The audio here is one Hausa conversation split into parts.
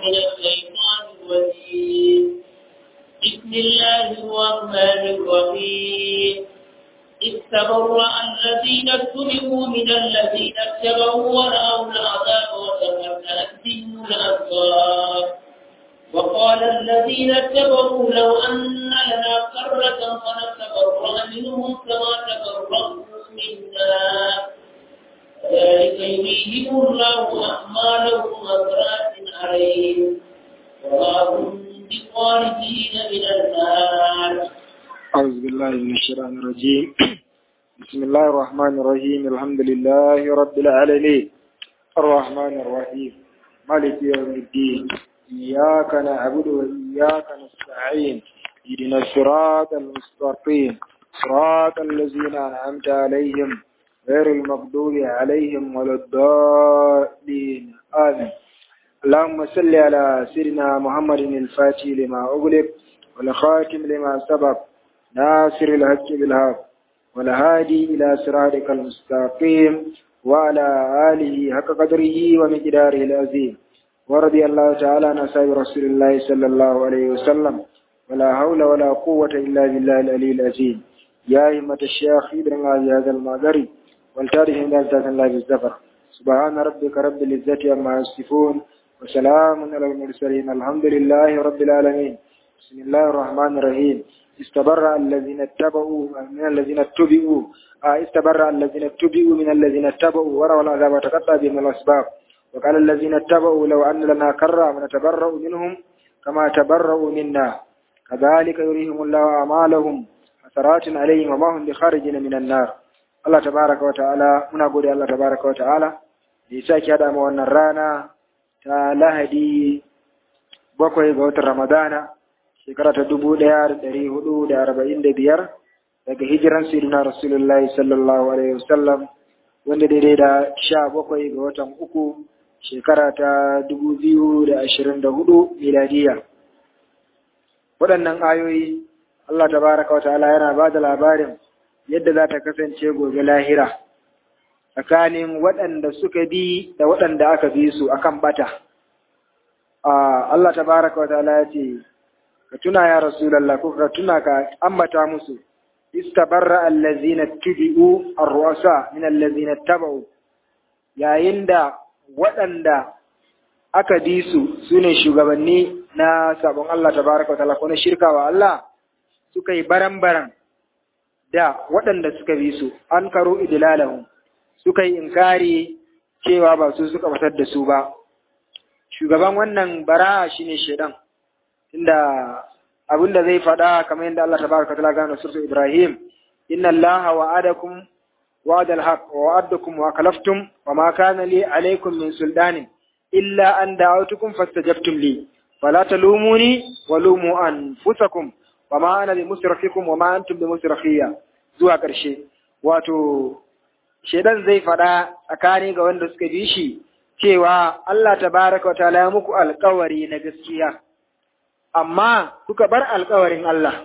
من الشيطان الرجيم بسم الله الرحمن الرحيم استبرأ الذين اتبعوا من الذين اتبعوا ورأوا العذاب وتمكنت بهم الأبصار وقال الذين اتبعوا لو أن لنا قرة فنتبرأ منهم كما تبرأوا منا ذلك يريهم الله أعمالهم حسرات عليهم وما هم بخارجين من النار أعوذ بالله من الشيطان الرجيم بسم الله الرحمن الرحيم الحمد لله رب العالمين الرحمن الرحيم مالك يوم الدين إياك نعبد وإياك نستعين اهدنا الصراط المستقيم صراط الذين أنعمت عليهم غير المغضوب عليهم ولا الضالين آمين اللهم صل على سيدنا محمد الفاتح لما أغلق والخاتم لما سبق ناصر الحق بالحق والهادي إلى صراطك المستقيم وعلى آله حق قدره ومقداره العظيم ورضي الله تعالى عن أصحاب رسول الله صلى الله عليه وسلم ولا حول ولا قوة إلا بالله العلي العظيم يا همة الشيخ ابن هذا المغرب والتاريخ من ذات الله بالزفر سبحان ربك رب العزة عما يصفون وسلام على المرسلين الحمد لله رب العالمين بسم الله الرحمن الرحيم استبرأ الذين اتبعوا من الذين اتبعوا آه استبرأ الذين اتبعوا من الذين اتبعوا وروا العذاب وتقطع بهم الأسباب وقال الذين اتبعوا لو أن لنا كرة ونتبرأ منهم كما تبرأوا منا كذلك يريهم الله أعمالهم حسرات عليهم وما هم بخارجين من النار Allah tabaraka wa ta'ala muna gode Allah tabaraka wa ta'ala da ya sake hada mu wannan rana ta Lahadi bakwai ga watan Ramadana shekara ta dubu ɗaya da ɗari hudu da arba'in da biyar daga hijiran sirina Rasulullahi sallallahu alaihi wasallam wanda daidai da sha bakwai ga watan uku shekara ta dubu biyu da ashirin da hudu miladiya. Waɗannan ayoyi Allah tabaraka wa ta'ala yana ba da labarin yadda za ta kasance gobe lahira tsakanin waɗanda suka bi da waɗanda aka bi su akan bata. Allah tabaraka wa ta'ala ya ce, Ka tuna ya Rasulallah ko ka tuna ka ambata musu, istabarra allazina tubi'u ar-ru'asa min allazina taba'u yayin da waɗanda aka bi su sune shugabanni na sabon Allah tabaraka wa ta'ala ko na shirka wa Allah suka yi baran-baran da waɗanda suka bi su an karo idlalahum suka yi inkari cewa ba su suka batar da su ba shugaban wannan bara shine shedan inda abinda zai faɗa kamar yadda Allah tabaraka ta'ala gano surtu Ibrahim inna Allaha wa'adakum wa'adal haqq wa wa'adakum wa kalaftum wa ma kana li alaykum min sultanin illa an da'awtukum fastajabtum li fala talumuni wa lumu anfusakum wa ma ana bi musrafikum wa ma antum bi musrafiya zuwa ƙarshe wato shedan zai faɗa tsakani ga wanda suka bi shi cewa Allah tabaraka wa ta'ala ya muku alƙawari na gaskiya amma kuka bar alƙawarin Allah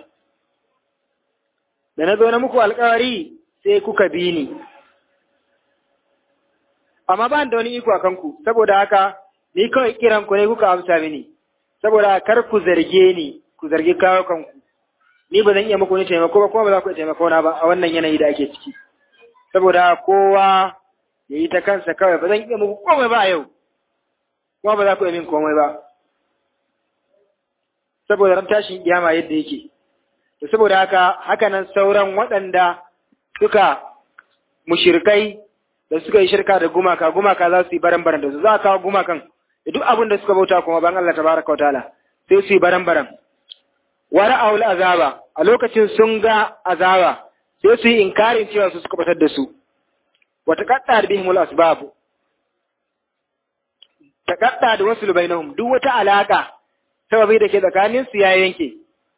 da na zo na muku alƙawari sai kuka bi ni amma ba da wani iko a kanku saboda haka ni kawai kiran ku ne kuka amsa mini saboda kar ku zarge ni ku zargi kawo kanku ni ba zan iya muku ni taimako ba kuma ba za ku taimako na ba a wannan yanayi da ake ciki saboda kowa ya yi ta kansa kawai ba zan iya muku komai ba a yau kuma ba za ku iya min komai ba saboda ran tashin kiyama yadda yake to saboda haka haka nan sauran waɗanda suka mushirkai da suka yi shirka da gumaka gumaka za su yi baran baran da su za a kawo gumakan da duk abin da suka bauta kuma ban Allah tabaraka wa ta'ala sai su yi baran baran wa ra'awul azaba a lokacin sun ga azaba sai su yi inkarin cewa su suka batar da su wa taqatta bihimul asbab taqatta da wasu bainahum duk wata alaka sababi da ke tsakanin su ya yanke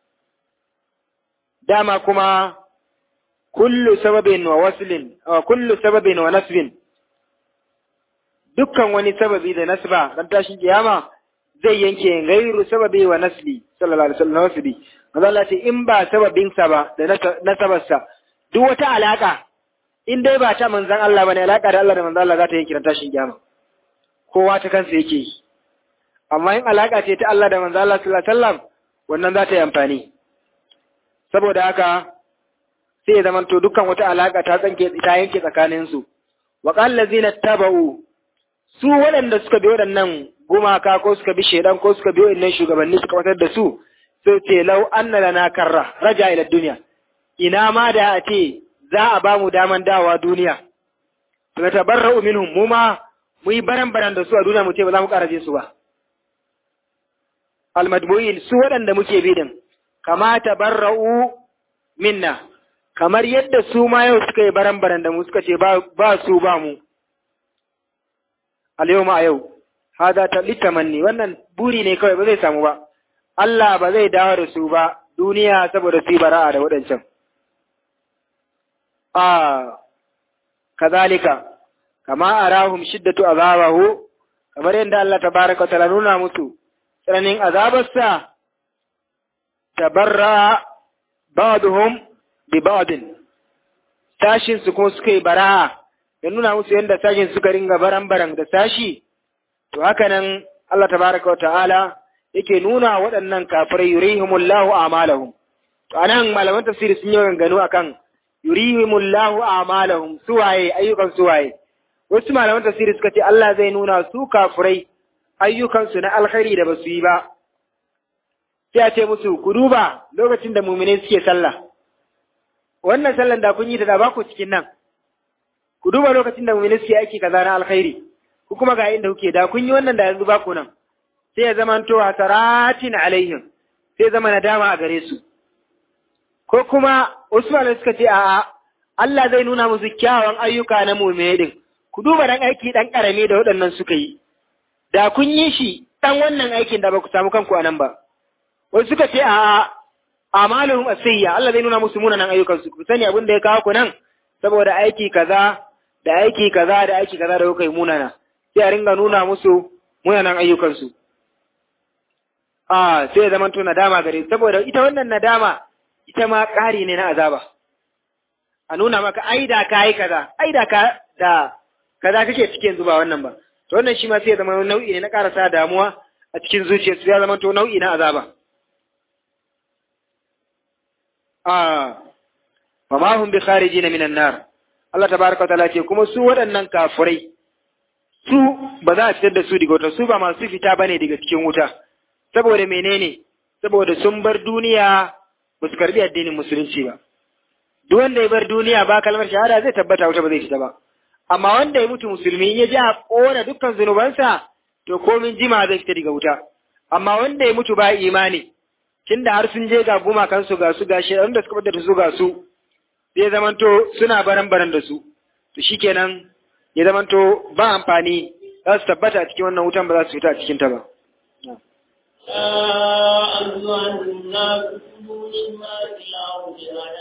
dama kuma kullu sababin wa waslin kullu sababin wa nasbin dukkan wani sababi da nasba dan tashin kiyama zai yanke gairu sababi wa nasbi sallallahu alaihi wasallam nasbi manzo Allah ce in ba sababin sa ba da nasabar sa duk wata alaka in dai ba ta manzon Allah bane alaka da Allah da manzon Allah za ta yanke dan tashin kiyama kowa ta kansa yake yi amma in alaka ce ta Allah da manzo Allah sallallahu alaihi wasallam wannan za ta yi amfani saboda haka sai ya zamanto dukkan wata alaka ta tsanke ta yanke tsakanin su wa qal ladzina tabau su waɗanda suka bi waɗannan gumaka ko suka bi shedan ko suka bi waɗannan shugabanni suka watar da su sai ce lau anna lana karra raja ila dunya ina ma da a ce za a ba mu daman dawa duniya to tabarra'u minhum mu ma mu yi baran baran da su a duniya mu ce ba za mu ƙara je su ba almadmu'in su waɗanda muke bi din kama tabarra'u minna kamar yadda su ma yau suka yi baran baran da mu suka ce ba su ba mu al ma a yau hada ta litamanni wannan buri ne kawai ba zai samu ba Allah ba zai dawo da su ba duniya saboda su yi bara'a da waɗancan a kazalika kama arahum shiddatu azabahu kamar yadda Allah tabaraka ta'ala nuna musu tsananin azabarsa tabarra ba'dhum bi ba'din sashin su kuma suka yi bara'a ya nuna musu yadda sashin suka ringa baran-baran da sashi to haka nan Allah tabaraka ta'ala yake nuna waɗannan kafirai yurihimullahu a'malahum to anan malaman tafsiri sun yi ganganu akan yurihimullahu a'malahum suwaye ayyukan suwaye wasu malaman tafsiri suka ce Allah zai nuna su kafirai ayyukansu na alkhairi da basu yi ba sai a ce musu ku duba lokacin da mumine suke sallah wannan sallan da kun yi ta da ba ku cikin nan ku duba lokacin da mumine suke aiki kaza na alkhairi ku kuma ga inda kuke da kun yi wannan da yanzu ba ku nan sai ya zama to hasaratin alaihim sai zama nadama a gare su ko kuma Usman suka ce a'a Allah zai nuna musu kyawawan ayyuka na mu'mini din ku duba dan aiki dan karami da waɗannan suka yi da kun yi shi dan wannan aikin da ba ku samu kanku a nan ba wasu suka ce a'a amaluhum asiyya Allah zai nuna musu munanan ayyukan su ku sani abin da ya kawo ku nan saboda aiki kaza da aiki kaza da aiki kaza da kuka yi munana sai a ringa nuna musu munanan ayyukan su a sai ya zama to nadama gare saboda ita wannan nadama ita ma ƙari ne na azaba a nuna maka ai da ka yi kaza ai da ka da kaza kake cikin zuba wannan ba to wannan shi ma sai ya zama nau'i ne na ƙarasa damuwa a cikin zuciyarsu ya zama to nau'i na azaba a fa ma hum bi kharijina minan nar Allah tabaraka ta'ala ce kuma su waɗannan kafurai su ba za a fitar da su daga wuta su ba masu fita bane daga cikin wuta saboda menene saboda sun bar duniya ba su karbi addinin musulunci ba duk wanda ya bar duniya ba kalmar shahada zai tabbata wuta ba zai fita ba amma wanda ya mutu musulmi ya ji a kona dukkan zunubansa to komin jima zai fita daga wuta amma wanda ya mutu ba imani tunda har sun je ga gumakansu ga su ga shaidan da suka bada su ga su zai zamanto suna baran baran da su to shikenan ya zamanto ba amfani za su tabbata a cikin wannan wutan ba za su fita a cikin ta ba أيها الناس كلوا مما في الأرض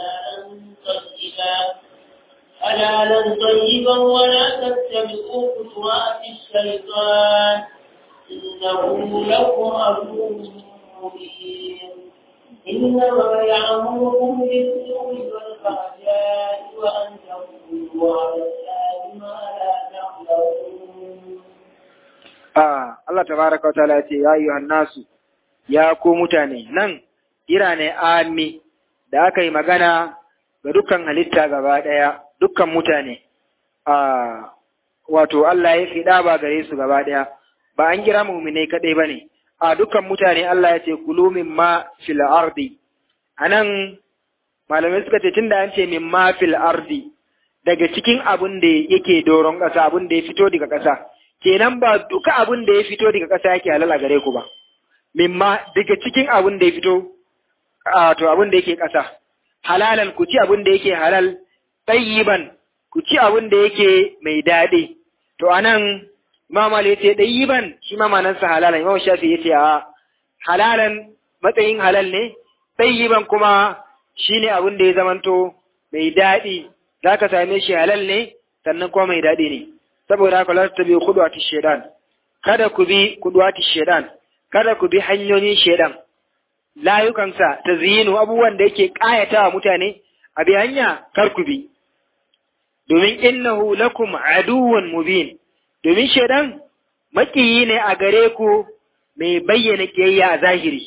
حلالا طيبا حلالا طيبا ولا تتبعوا خطوات الشيطان إنه لكم عدو مبين إنما يعمركم بالسوء والفحشاء وأن تقولوا على الله ما لا تعلمون Ah, Allah tabaraka wa ta'ala ce ya ayyuhan nasu ya ku mutane nan kira ne ami da aka yi magana ga dukkan halitta gaba ɗaya dukkan mutane ah, wato Allah ya fi ba gare su gaba ɗaya ba an kira muminai kaɗai ba ne a dukkan mutane Allah ya ce kulu mimma fil ardi anan malamai suka ce tunda an ce mimma fil ardi daga cikin abun da yake doron ƙasa abun da ya fito daga ƙasa kenan ba duka abun da ya fito daga ƙasa yake halal a gare ku ba mimma daga cikin abun da ya fito a to abun da yake ƙasa halalan ku ci abun da yake halal tayyiban ku ci abun da yake mai daɗi to anan Imam Ali yace tayyiban shi ma manansa halalan Imam Shafi yace a halalan matsayin halal ne tayyiban kuma shine abun da ya zamanto mai daɗi zaka same shi halal ne sannan kuma mai daɗi ne saboda haka la tabi khudwati shaytan kada ku bi khudwati shaytan kada ku bi hanyoyin shaytan layukansa tazyinu abubuwan da yake kayatawa mutane a bi hanya kar ku bi domin innahu lakum aduwwun mubin domin shaytan makiyi ne a gare ku mai bayyana kiyayya a zahiri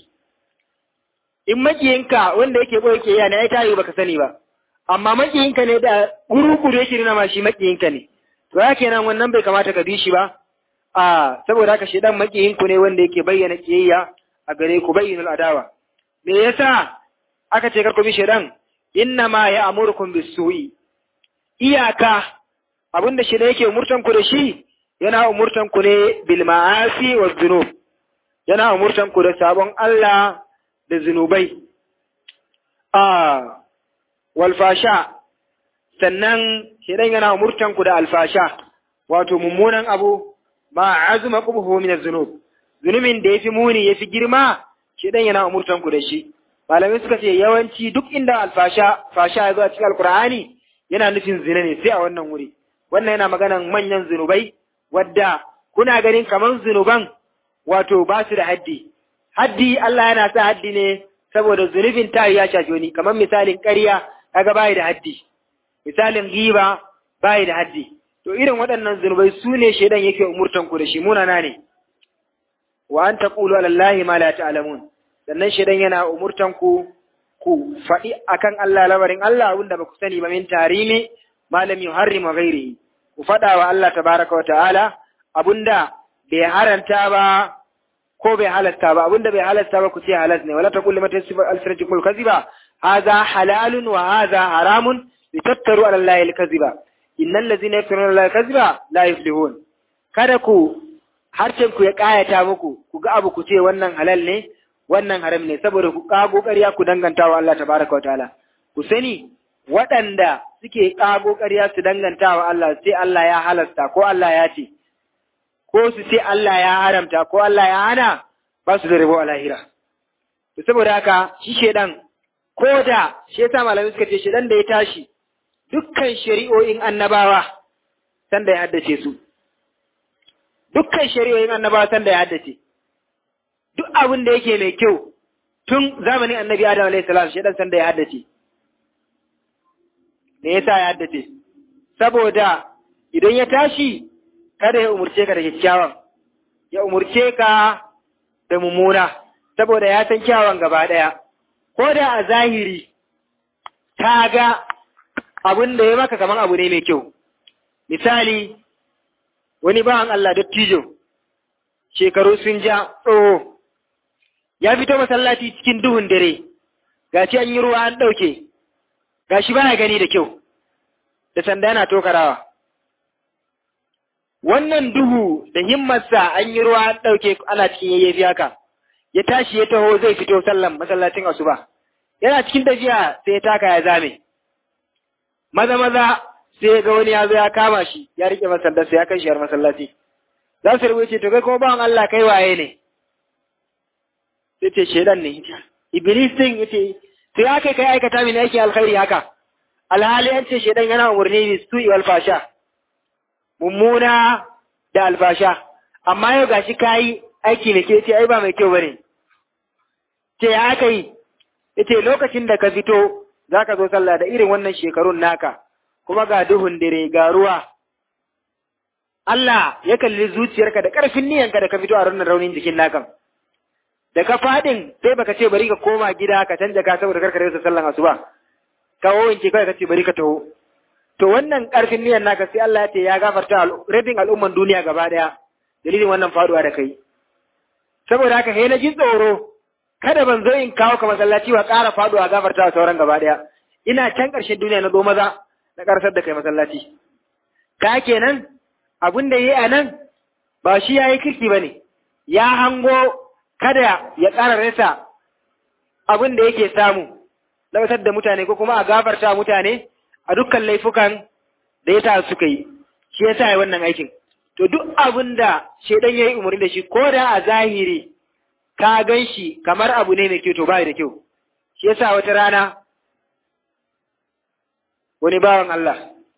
in makiyinka wanda yake boye kiyayya ne ai tayi baka sani ba amma makiyinka ne da guru-guru yake nuna ma shi makiyinka ne to ya kenan wannan bai kamata ka bi shi ba a saboda haka shedan makiyinku ne wanda yake bayyana kiyayya a gare ku bayyinul adawa me yasa aka ce kar ku bi shedan inna ma ya amurkum bisu'i iyaka abinda shedan yake umurtan ku da shi yana umurtan ku ne bil ma'asi wa dhunub yana umurtan ku da sabon Allah da zunubai a walfasha sannan shedan yana umurtan ku da alfasha wato mummunan abu ma azuma qubhu min az-zunub zunubin da yafi muni yafi girma shedan yana umurtan ku da shi malamai suka ce yawanci duk inda alfasha fasha ya zo a cikin alqur'ani yana nufin zina ne sai a wannan wuri wannan yana maganan manyan zunubai wadda kuna ganin kaman zunuban wato ba su da haddi haddi Allah yana sa haddi ne saboda zunubin ta ya shafi wani kamar misalin ƙarya kaga bai da haddi misalin giba bai da haddi to irin waɗannan zunubai su ne shaidan yake umurtan ku da shi munana ne wa an taqulu ala allahi ma la ta'lamun sannan shaidan yana umurtan ku ku faɗi akan Allah labarin Allah wanda ba ku sani ba min tarimi malam yuharrima ghairihi ku faɗa wa Allah tabaraka wa ta'ala abunda bai haranta ba ko bai halasta ba abinda bai halasta ba ku ce halas ne wala taqul limata yasifu alsinatukum kaziba hadha halalun wa hadha haramun litattaru ala allahi alkaziba innal ladzina yaftaruna ala allahi alkaziba la yuflihun kada ku harcen ku ya kayata muku ku ga abu ku ce wannan halal ne wannan haram ne saboda ku kago ƙarya ku danganta wa Allah tabaraka wa ta'ala ku sani waɗanda suke kago ƙarya su danganta wa Allah sai Allah ya halasta ko Allah ya ce ko su ce Allah ya haramta ko Allah ya hana ba su da rabo a lahira. To saboda haka shi shedan ko da shi yasa malamai suka ce shedan da ya tashi dukkan shari'o'in annabawa san da ya haddace su. Dukkan shari'o'in annabawa san da ya haddace. Duk abin da yake mai kyau tun zamanin annabi Adam alaihi salam shedan san da ya haddace. Me yasa ya haddace? Saboda idan ya tashi kada ya umurce ka da kyakkyawan, ya umurce ka da mummuna, saboda ya san kyawan gaba ɗaya, ko da a zahiri ta ga abin da ya maka kamar abu ne mai kyau. Misali, wani bawan Allah dattijo, shekaru sun ja tsoho, ya fito masallaci cikin duhun dare, gashi an yi ruwa an ɗauke, gashi baya gani da kyau, da sanda yana tokarawa. wannan duhu da himmarsa an yi ruwa an ɗauke ana cikin yayyafi haka ya tashi ya taho zai fito sallan masallacin asuba yana cikin tafiya sai ya taka ya zame maza maza sai ga wani ya zo ya kama shi ya rike masallarsa ya kai shi har masallaci za su rubuce to kai kuma bawan Allah kai waye ne sai ce shedan ne iblis din yace sai ya kai kai aikata mini aiki alkhairi haka alhali an ce shedan yana umurni bi su'i wal fasha mummuna da albasha amma yau gashi kayi aiki da ke ce ai ba mai kyau bane ce ya aka yi yace lokacin da ka fito zaka zo sallah da irin wannan shekarun naka kuma ga duhun dare ga ruwa Allah ya kalli zuciyarka da ƙarfin niyanka da ka fito a ranar raunin jikin nakan da ka fadin sai baka ce bari ka koma gida ka canja ka saboda karka rasa sallan asuba ka wanke kai ka ce bari ka taho to wannan ƙarfin niyan naka sai Allah ya ce ya gafarta rabin al'umman duniya gaba daya dalilin wannan faduwa da kai saboda haka sai na ji tsoro kada ban zo in kawo ka masallaci wa ƙara faduwa gafarta wa sauran gaba daya ina can ƙarshen duniya na zo maza na ƙarsar da kai masallaci ka kenan abin da yayi a nan ba shi yayi kirki bane ya hango kada ya ƙara rasa abin da yake samu lautar da mutane ko kuma a gafarta mutane a dukkan laifukan da ya ta suka yi shi yasa ya wannan aikin to duk abin da shaidan ya yi umarni da shi ko da a zahiri ka gan shi kamar abu ne mai kyau to bai da kyau shi yasa wata rana wani bawan Allah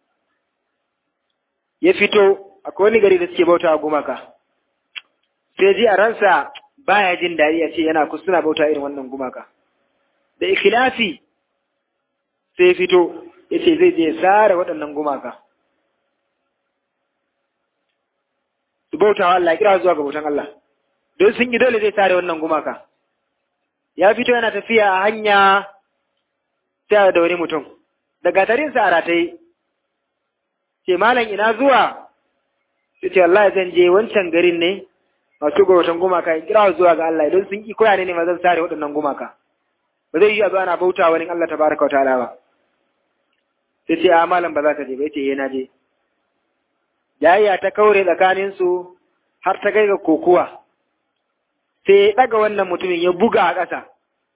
ya fito akwai wani gari da suke bauta a gumaka sai ji a ransa baya jin daɗi a ce yana suna bauta irin wannan gumaka da ikhlasi sai fito ya ce zai je sare waɗannan gumaka su bauta wa Allah kira zuwa ga bautan Allah don sun yi dole zai tare wannan gumaka ya fito yana tafiya a hanya sai da wani mutum daga tarinsa a rataye ce malam ina zuwa sai ce Allah zan je wancan garin ne masu guratan gumaka in kira zuwa ga Allah idan sun ki koya ne ne ma zan sare waɗannan gumaka ba zai yi a ana bauta wani Allah tabaraka wa ta'ala ba sai ce a malam ba za ka je ba yace eh na je jayya ta kaure tsakanin su har ta kai ga kokuwa sai ya daga wannan mutumin ya buga a ƙasa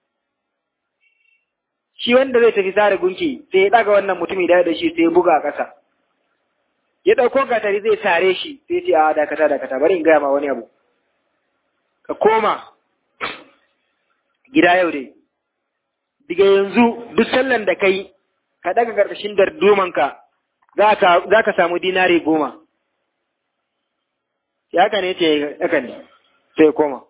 shi wanda zai tafi sare gunki sai ya daga wannan mutumin da da shi sai ya buga a ƙasa ya ɗauko gatari zai sare shi sai ce a dakata dakata bari in gaya ma wani abu ka koma gida yau dai daga yanzu duk sallan da kai ka daga ƙarƙashin dardumanka za ka samu dinari goma ya haka ne ce haka ne sai ya koma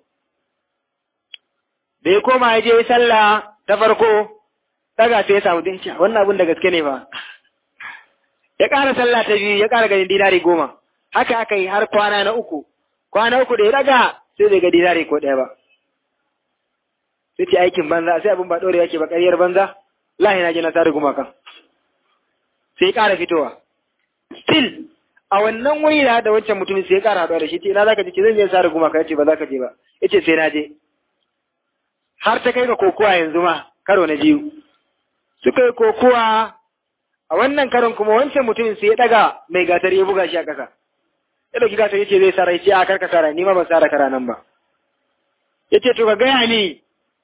da ya koma ya je sallah ta farko daga sai ya samu dinci wannan abin da gaske ne ba ya ƙara sallah ta biyu ya ƙara ganin dinari goma haka aka yi har kwana na uku kwana uku da ya daga sai bai ga dinari ko ɗaya ba sai ce aikin banza sai abin ba ɗore yake ba ƙaryar banza lahi na je na sare gumaka sai ya ƙara fitowa still a wannan wayina da wancan mutumin sai ya ƙara haɗuwa da shi ce ina za ka je zan je sare gumaka ya ce ba za ka je ba ya ce sai na je har ta kai ga kokowa yanzu ma karo na biyu suka yi kokowa a wannan karon kuma wancan mutumin sai ya daga mai gatar ya buga shi a ƙasa ya dauki gatar yace zai sara yace a karka sara ni ma ban sara kara nan ba yace to ka gaya ni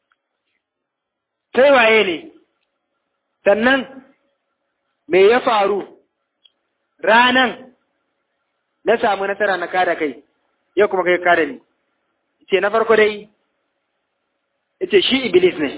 sai waye ne sannan me ya faru ranan na samu nasara na kada kai yau kuma kai kada ni yace na farko dai yace shi iblis ne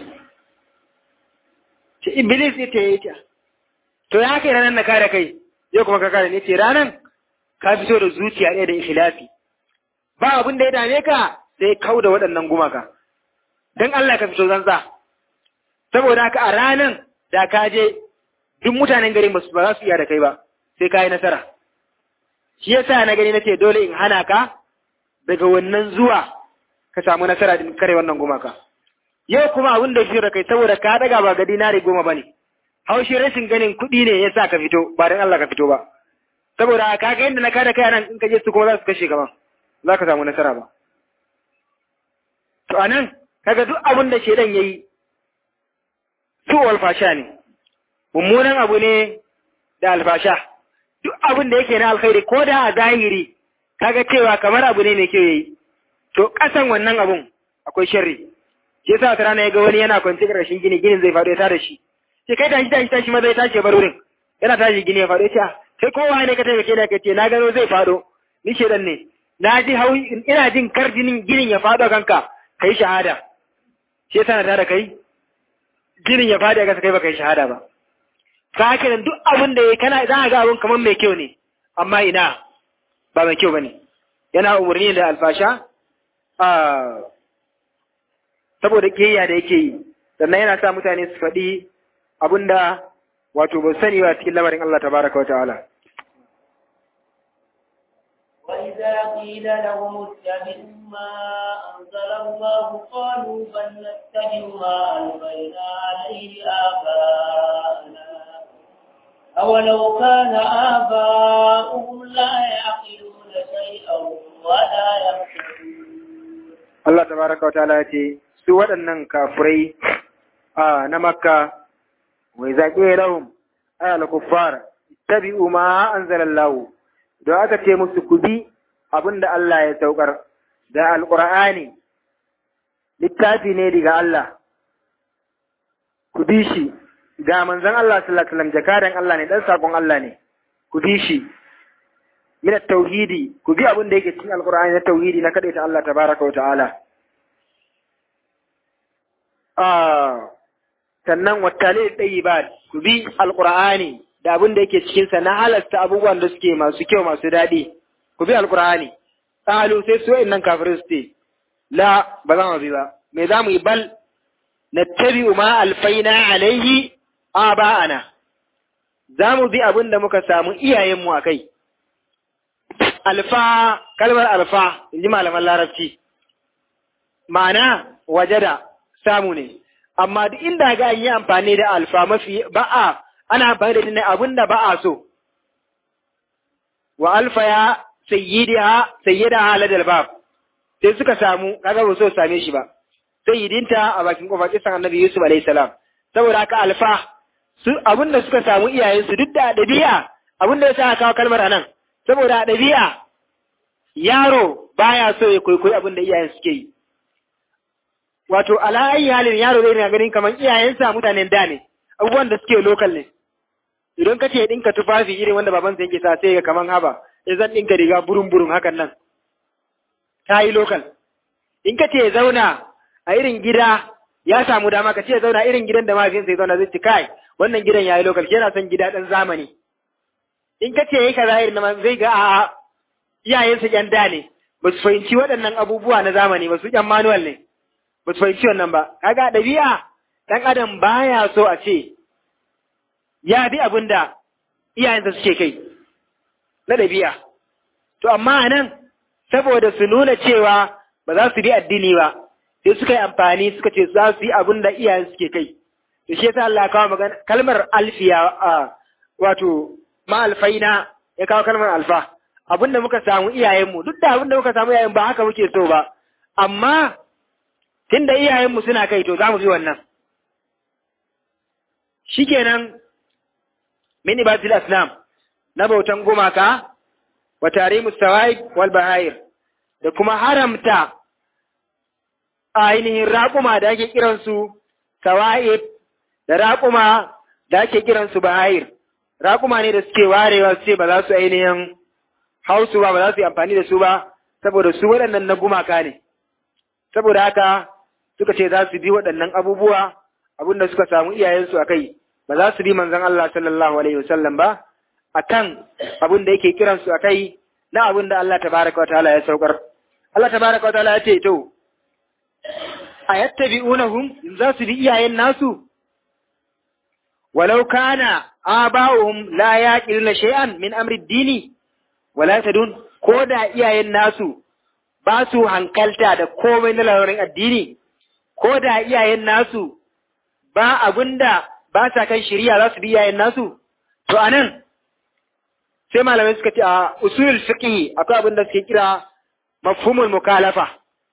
ce iblis yace yace to ya kai ranar na kare kai yau kuma ka kare ne ce ranar ka fito da zuciya ɗaya da ikhlasi ba abin da ya dame ka sai kau da waɗannan gumaka don Allah ka fito zanza saboda haka a ranar da ka je duk mutanen garin ba za su iya da kai ba sai ka yi nasara shi yasa na gani nace dole in hana ka daga wannan zuwa ka samu nasara din kare wannan gumaka yau kuma abin da shi da kai saboda ka daga ba ga dinari goma bane haushi rashin ganin kuɗi ne ya sa ka fito ba don Allah ka fito ba saboda ka ga yadda na kada kai nan in ka je su kuma za su kashe ka ba za ka samu nasara ba to anan kaga duk abin da shedan yayi su alfasha ne mummunan abu ne da alfasha duk abin da yake na alkhairi ko da a zahiri kaga cewa kamar abu ne mai kyau yayi to kasan wannan abun akwai sharri shi yasa wata rana ya ga wani yana kwanci ƙarshen gini ginin zai faɗo ya tada shi sai kai tashi tashi tashi maza ya tashi bar wurin yana tashi gini ya faɗo ya ce sai kowa ne ka taimake da ka ce na gano zai faɗo ni shedan ne na ji hau ina jin kar jinin ginin ya faɗo kanka kai shahada shi yasa na tada kai ginin ya faɗi a kasa kai ba kai shahada ba ka haka nan duk abin da ya kana za a ga abin kamar mai kyau ne amma ina ba mai kyau bane yana umarni da alfasha saboda kiyayya da yake yi sannan yana sa mutane su faɗi abinda wato ba sani ba cikin lamarin Allah tabaraka wa ta'ala وإذا قيل لهم اتبعوا ما أنزل الله قالوا بل نتبع ما ألقينا عليه آباءنا أولو كان آباؤهم لا يعقلون شيئا ولا يهتدون Allah tabaraka wa ta'ala ce su waɗannan kafirai a na Makka wai zaƙe lahum ayal kuffar tabi'u ma anzalallahu don aka ce musu ku bi abinda Allah ya saukar da alqur'ani littafi ne daga Allah ku bi shi ga manzon Allah sallallahu alaihi wasallam jakadan Allah ne dan sakon Allah ne ku bi shi min tauhidi ku bi abin da yake cikin alqur'ani na tauhidi na kadaita Allah tabaraka wa ta'ala ah sannan wattale tayyibat ku bi alqur'ani da abin da yake cikin sa na halasta abubuwan da suke masu kyau masu dadi ku bi alqur'ani qalu sai su innan kafirin su ce la ba za mu bi ba me za mu yi bal nattabi'u ma alfaina alaihi aba'ana za mu bi abin da muka samu iyayenmu a kai alfa kalmar alfa in ji malaman larabci ma'ana wajada samu ne amma duk inda ga an yi amfani da alfa mafi ba'a ana amfani da ne abin da ba'a so wa alfa ya sayyidiha sayyida haladal bab sai suka samu kaga ba so same shi ba sayyidinta a bakin kofar kisan annabi Yusuf alaihi salam saboda haka alfa su abin da suka samu iyayensu duk da dabi'a abin da ya sa kawo kalmar anan saboda dabi'a yaro baya so ya kwaikwayi abin da iyayen suke yi wato ala ayi halin yaro zai na ganin kamar iyayensa mutanen da ne abubuwan da suke lokal ne idan ka ce dinka tufafi irin wanda babansa yake sa sai ga kaman haba sai zan dinka riga burun burun hakan nan ta yi lokal in ka ce zauna a irin gida ya samu dama ka ce zauna irin gidan da mahaifinsa ya zauna zai ci kai wannan gidan ya yi lokal yana son gida ɗan zamani in ka ce yi kaza irin na zai ga a'a iyayensa ƴan da ne ba su fahimci waɗannan abubuwa na zamani ba su ƴan manual ne ba su fahimci wannan ba kaga ɗabi'a ɗan adam baya so a ce ya bi abin da iyayensa suke kai na ɗabi'a to amma a nan saboda su nuna cewa ba za su bi addini ba sai suka yi amfani suka ce za su yi abin da iyayen suke kai to shi yasa Allah ya kawo magana kalmar alfiya a wato ma'alfaina ya kawo kalmar alfa abin da muka samu iyayenmu duk da abin da muka samu iyayen ba haka muke so ba amma tunda iyayenmu suna kai to za mu bi wannan shikenan min ibadil asnam na bautan gumaka wa tarimu sawaib wal bahair da kuma haramta ainihin raƙuma da ake kiransu sawaib da raƙuma da ake kiransu bahair raƙuma ne da suke warewa su ce ba za su ainihin hausu ba ba za su yi amfani da su ba saboda su waɗannan na gumaka ne saboda haka suka ce za su bi waɗannan abubuwa abinda suka samu iyayensu a kai ba za su bi manzon Allah sallallahu alaihi wasallam ba akan abin da yake kiransu a kai na abin da Allah tabaraka wa ta'ala ya saukar Allah tabaraka wa ta'ala ya ce to ayattabi'unahum za su bi iyayen nasu walau kana aba'uhum la yaqiluna shay'an min amri ad-dini wala tadun ko da iyayen nasu ba su hankalta da komai na lamarin addini ko da iyayen nasu ba abinda ba sa kan shari'a za su bi iyayen nasu to anan sai malamai suka ce a usulul fiqh akwai abin da suke kira mafhumul mukalafa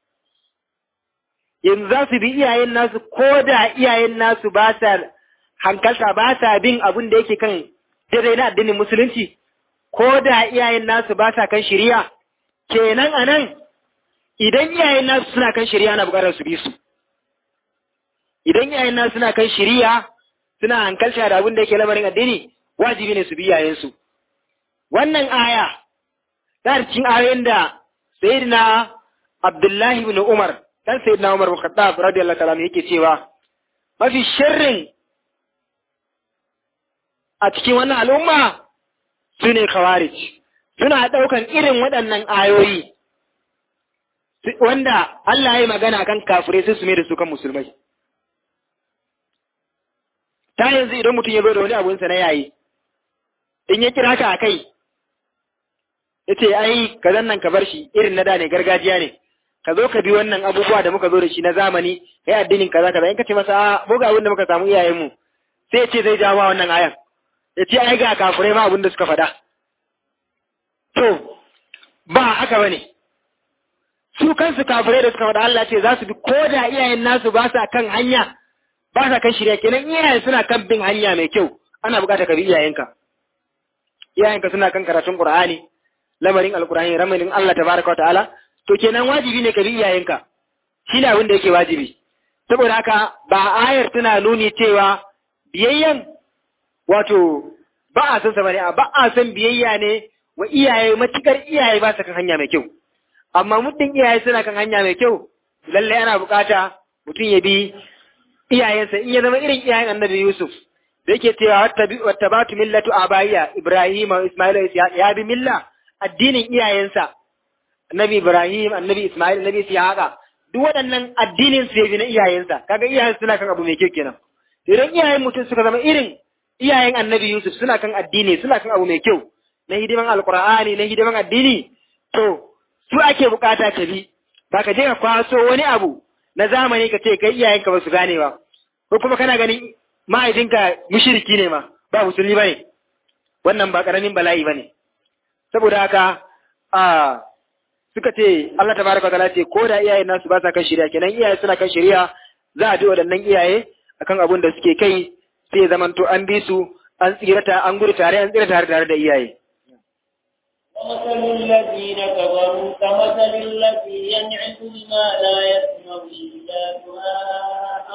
yanzu za su bi iyayen nasu ko da iyayen nasu ba sa hankalta ba sa bin abin da yake kan daidai na addinin musulunci ko da iyayen nasu ba sa kan shari'a kenan anan idan iyayen nasu suna kan shari'a na bukatar su bi su idan iyayen nasu suna kan shari'a suna hankalta da abin da yake lamarin addini wajibi ne su bi iyayensu wannan aya ta cikin ayoyin da sayyidina Abdullahi ibn Umar dan sayyidina Umar bin Khattab radiyallahu ta'ala yake cewa mafi sharrin a cikin wannan al'umma su ne khawarij suna ɗaukan irin waɗannan ayoyi wanda Allah ya yi magana kan kafirai sai su mai da su kan musulmai ta yanzu idan mutum ya zo da wani abunsa na yayi in ya kira ka a kai ya ce ai ka nan ka bar shi irin na da ne gargajiya ne ka zo ka bi wannan abubuwa da muka zo da shi na zamani kai addinin kaza kaza in ka ce masa a mu ga abin da muka samu iyayenmu sai ya ce zai jawo wannan ayan ya ce ai ga kafirai ma abin da suka faɗa to ba haka bane su kansu kafirai da suka faɗa Allah ce za su bi ko da iyayen nasu ba sa kan hanya ba sa kan shirya kenan iyayen suna kan bin hanya mai kyau ana bukatar ka bi iyayenka iyayenka suna kan karatun Qur'ani lamarin alkur'ani ramarin Allah tabaraka wa ta'ala to kenan wajibi ne ka bi iyayenka shine abin da yake wajibi saboda haka ba ayar tana nuni cewa biyayyan wato ba a san sa bane ba a san biyayya ne wa iyaye matukar iyaye ba su kan hanya mai kyau amma muddin iyaye suna kan hanya mai kyau lallai ana bukata mutum ya bi iyayensa in ya zama irin iyayen annabi Yusuf da yake cewa wattabatu millatu abaiya Ibrahim wa Ismail ya bi milla addinin iyayensa annabi Ibrahim annabi Ismail annabi Ishaqa duk waɗannan addinin su yabi na iyayensa kaga iyayen suna kan abu mai kyau kenan idan iyayen mutum suka zama irin iyayen annabi Yusuf suna kan addini suna kan abu mai kyau na hidiman alqur'ani na hidiman addini to su ake bukata ka bi ba ka je ka kwaso wani abu na zamani ka ce kai iyayenka ba su gane ba ko kuma kana ganin ma'aikinka mushriki ne ma ba musulmi bane wannan ba karamin bala'i bane saboda haka a suka ce Allah tabaraka ta'ala ce ko da iyayen nasu ba sa kan shari'a kenan iyaye suna kan shari'a za a bi waɗannan iyaye akan abin da suke kai sai ya zamanto an bi su an tsirata an gudu tare an tsira tare tare da iyaye ومثل الذين كفروا كمثل الذي ينعق بما لا يسمع إلا دعاء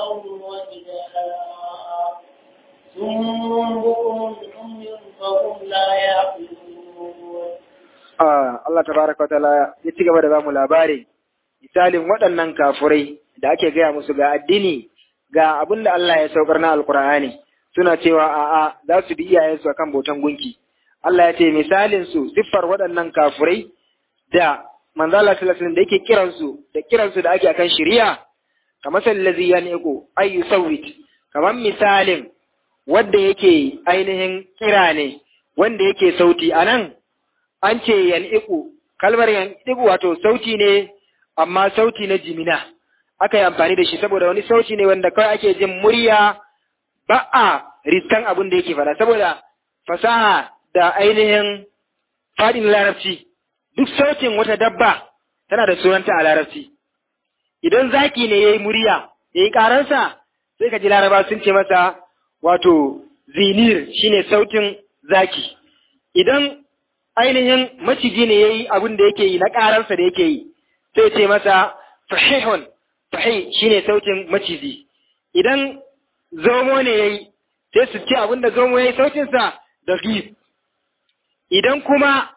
ونداء ثم بكم عمي فهم لا يعقلون Allah tabaraka ta'ala ya ci gaba da bamu labari misalin waɗannan kafurai da ake gaya musu ga addini ga abin da Allah ya saukar na alkur'ani suna cewa a'a za su bi iyayensu akan bautan gunki Allah ya ce misalin su siffar waɗannan kafurai da manzo Allah sallallahu alaihi wasallam da yake kiransu da kiransu da ake akan shari'a kamar sallazi yaniqu ay yusawwit kamar misalin wanda yake ainihin kira ne wanda yake sauti anan an ce yaniqu kalmar yaniqu wato sauti ne amma sauti na jimina aka yi amfani da shi saboda wani sauti ne wanda kawai ake jin murya ba a riskan abin da yake fada saboda fasaha da ainihin faɗin larabci duk sautin wata dabba tana da sunanta a larabci idan zaki ne ya yi murya ya yi ƙaransa sai ka ji laraba sun ce masa wato zinir shine sautin zaki idan ainihin maciji ne ya yi abin da yake yi na ƙaransa da yake yi sai ce masa fahihun fahi shine sautin maciji idan zomo ne ya yi sai su ce abin da zomo ya yi sautinsa da gif idan kuma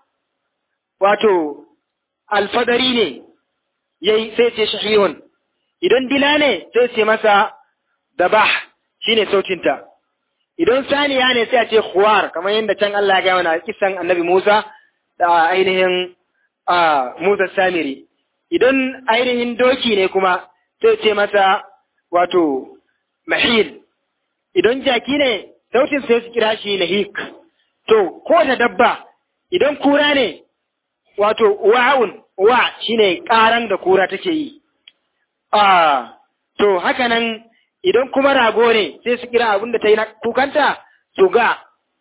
wato alfadari ne yayi sai ce shahihun idan dila ne sai ce masa dabah shine sautinta idan saniya ne sai a ce khuwar kamar yadda can Allah ya ga mana kisan annabi Musa da ainihin a Musa Samiri idan ainihin doki ne kuma sai ce masa wato mahil idan jaki ne sautin sai su kira shi nahik to ko da dabba idan kura ne wato wa'un wa shine karan da kura take yi ah to haka nan idan kuma rago ne sai su kira abin da ta yi na kukanta su ga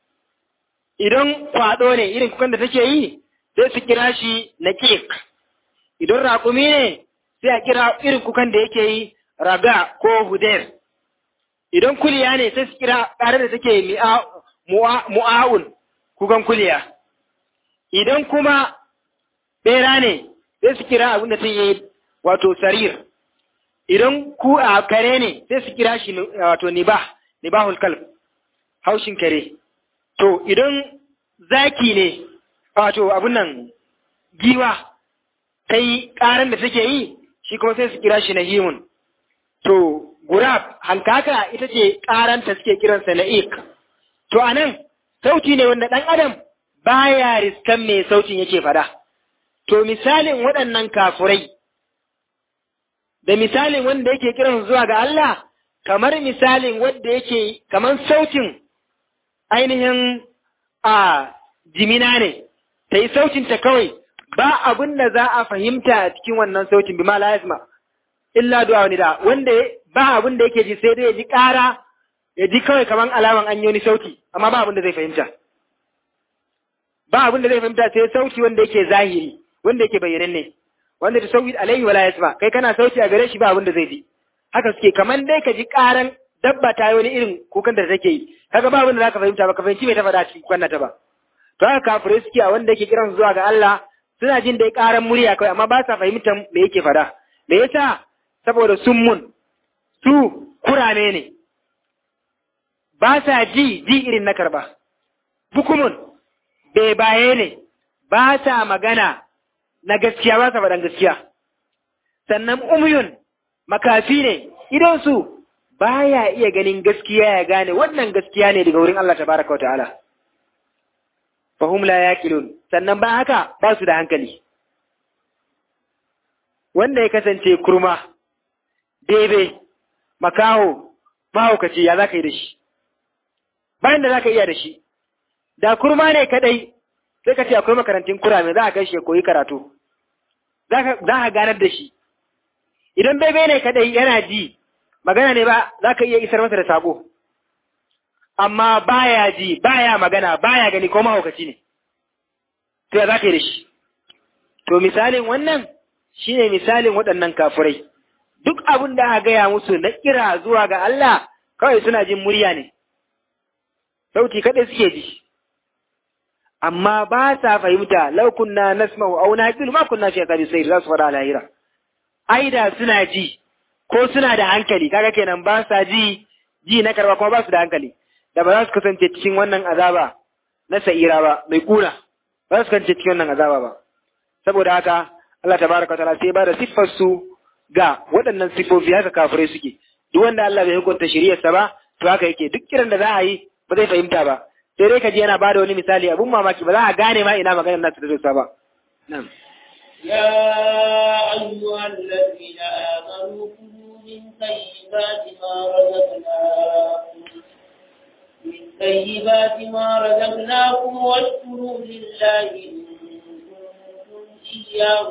idan kwado ne irin kukan da take yi sai su kira shi na kek idan raƙumi ne sai a kira irin kukan da yake yi raga ko huder idan kuliya ne sai su kira ƙarar da take mu'a'un kukan kuliya idan kuma ɓera ne sai su kira abin da ta yi wato sarir idan ku a kare ne sai su kira shi wato nibah nibahul kalb haushin kare to idan zaki ne wato abin nan giwa ta yi ƙaran da take yi shi kuma sai su kira shi na himun to gurab hankaka ita ce ƙaranta suke kiransa na ik to anan sauti ne wanda ɗan adam baya riskan mai sautin yake fada to misalin waɗannan kafurai da misalin wanda yake kiran zuwa ga Allah kamar misalin wanda yake kamar sautin ainihin a jimina ne ta yi sautinta kawai ba abin da za a fahimta a cikin wannan sautin bi ma la yasma illa du'a wani da wanda ba abin da yake ji sai dai ya ji ƙara ya ji kawai kamar alaman an yi wani sauti amma ba abin da zai fahimta ba abin da zai fahimta sai sauti wanda yake zahiri wanda yake bayyananne wanda ta sauki alaihi wala yasma kai kana sauti a gare shi ba abin da zai ji haka suke kaman dai ka ji karan dabba ta yi wani irin kukan da take yi kaga ba abin da zaka fahimta ba ka fahimci me ta faɗa cikin kukan ta ba to haka kafirai suke a wanda yake kiran zuwa ga Allah suna jin dai karan murya kawai amma ba sa fahimtar me yake faɗa me yasa saboda summun su kurame ne ba sa ji ji irin na karba bukumun bebaye ne ba sa magana na gaskiya ba sa faɗan gaskiya sannan umyun makafi ne idonsu ba ya iya ganin gaskiya ya gane wannan gaskiya ne daga wurin Allah tabaraka wa ta'ala fahum la yaqilun sannan ba haka ba su da hankali wanda ya kasance kurma bebe makaho mahaukaci ya za ka yi da shi bayan da za ka iya da shi da kurma ne kadai sai ka ce akwai makarantun kurame za a kai shi ya koyi karatu za ka ganar da shi idan bebe ne kadai yana ji magana ne ba za ka iya isar masa da sako amma baya ji baya magana baya gani ko mahaukaci ne to ya za ka yi da shi to misalin wannan shine misalin waɗannan kafurai duk abin da aka gaya musu na kira zuwa ga Allah kawai suna jin murya ne sauti kaɗai suke ji amma ba sa fahimta lau kunna nasma'u aw naqilu ma kunna fi aqabi sayr za su fara lahira ai da suna ji ko suna da hankali kaga kenan ba sa ji ji na karba kuma ba su da hankali da ba za su kasance cikin wannan azaba na sa'ira ba mai kuna ba za su kasance cikin wannan azaba ba saboda haka Allah tabaraka ta'ala sai ba da siffar su ga waɗannan siffofi haka kafirai suke duk wanda Allah bai hukunta shari'arsa ba to haka yake duk kiran da za a yi ba zai fahimta ba sai dai ka ji yana bada wani misali abun mamaki ba za a gane ma ina maganar nasu da dosa ba na'am يا أيها الذين آمنوا كلوا من طيبات ما رزقناكم من طيبات ما رزقناكم واشكروا لله إن كنتم إياه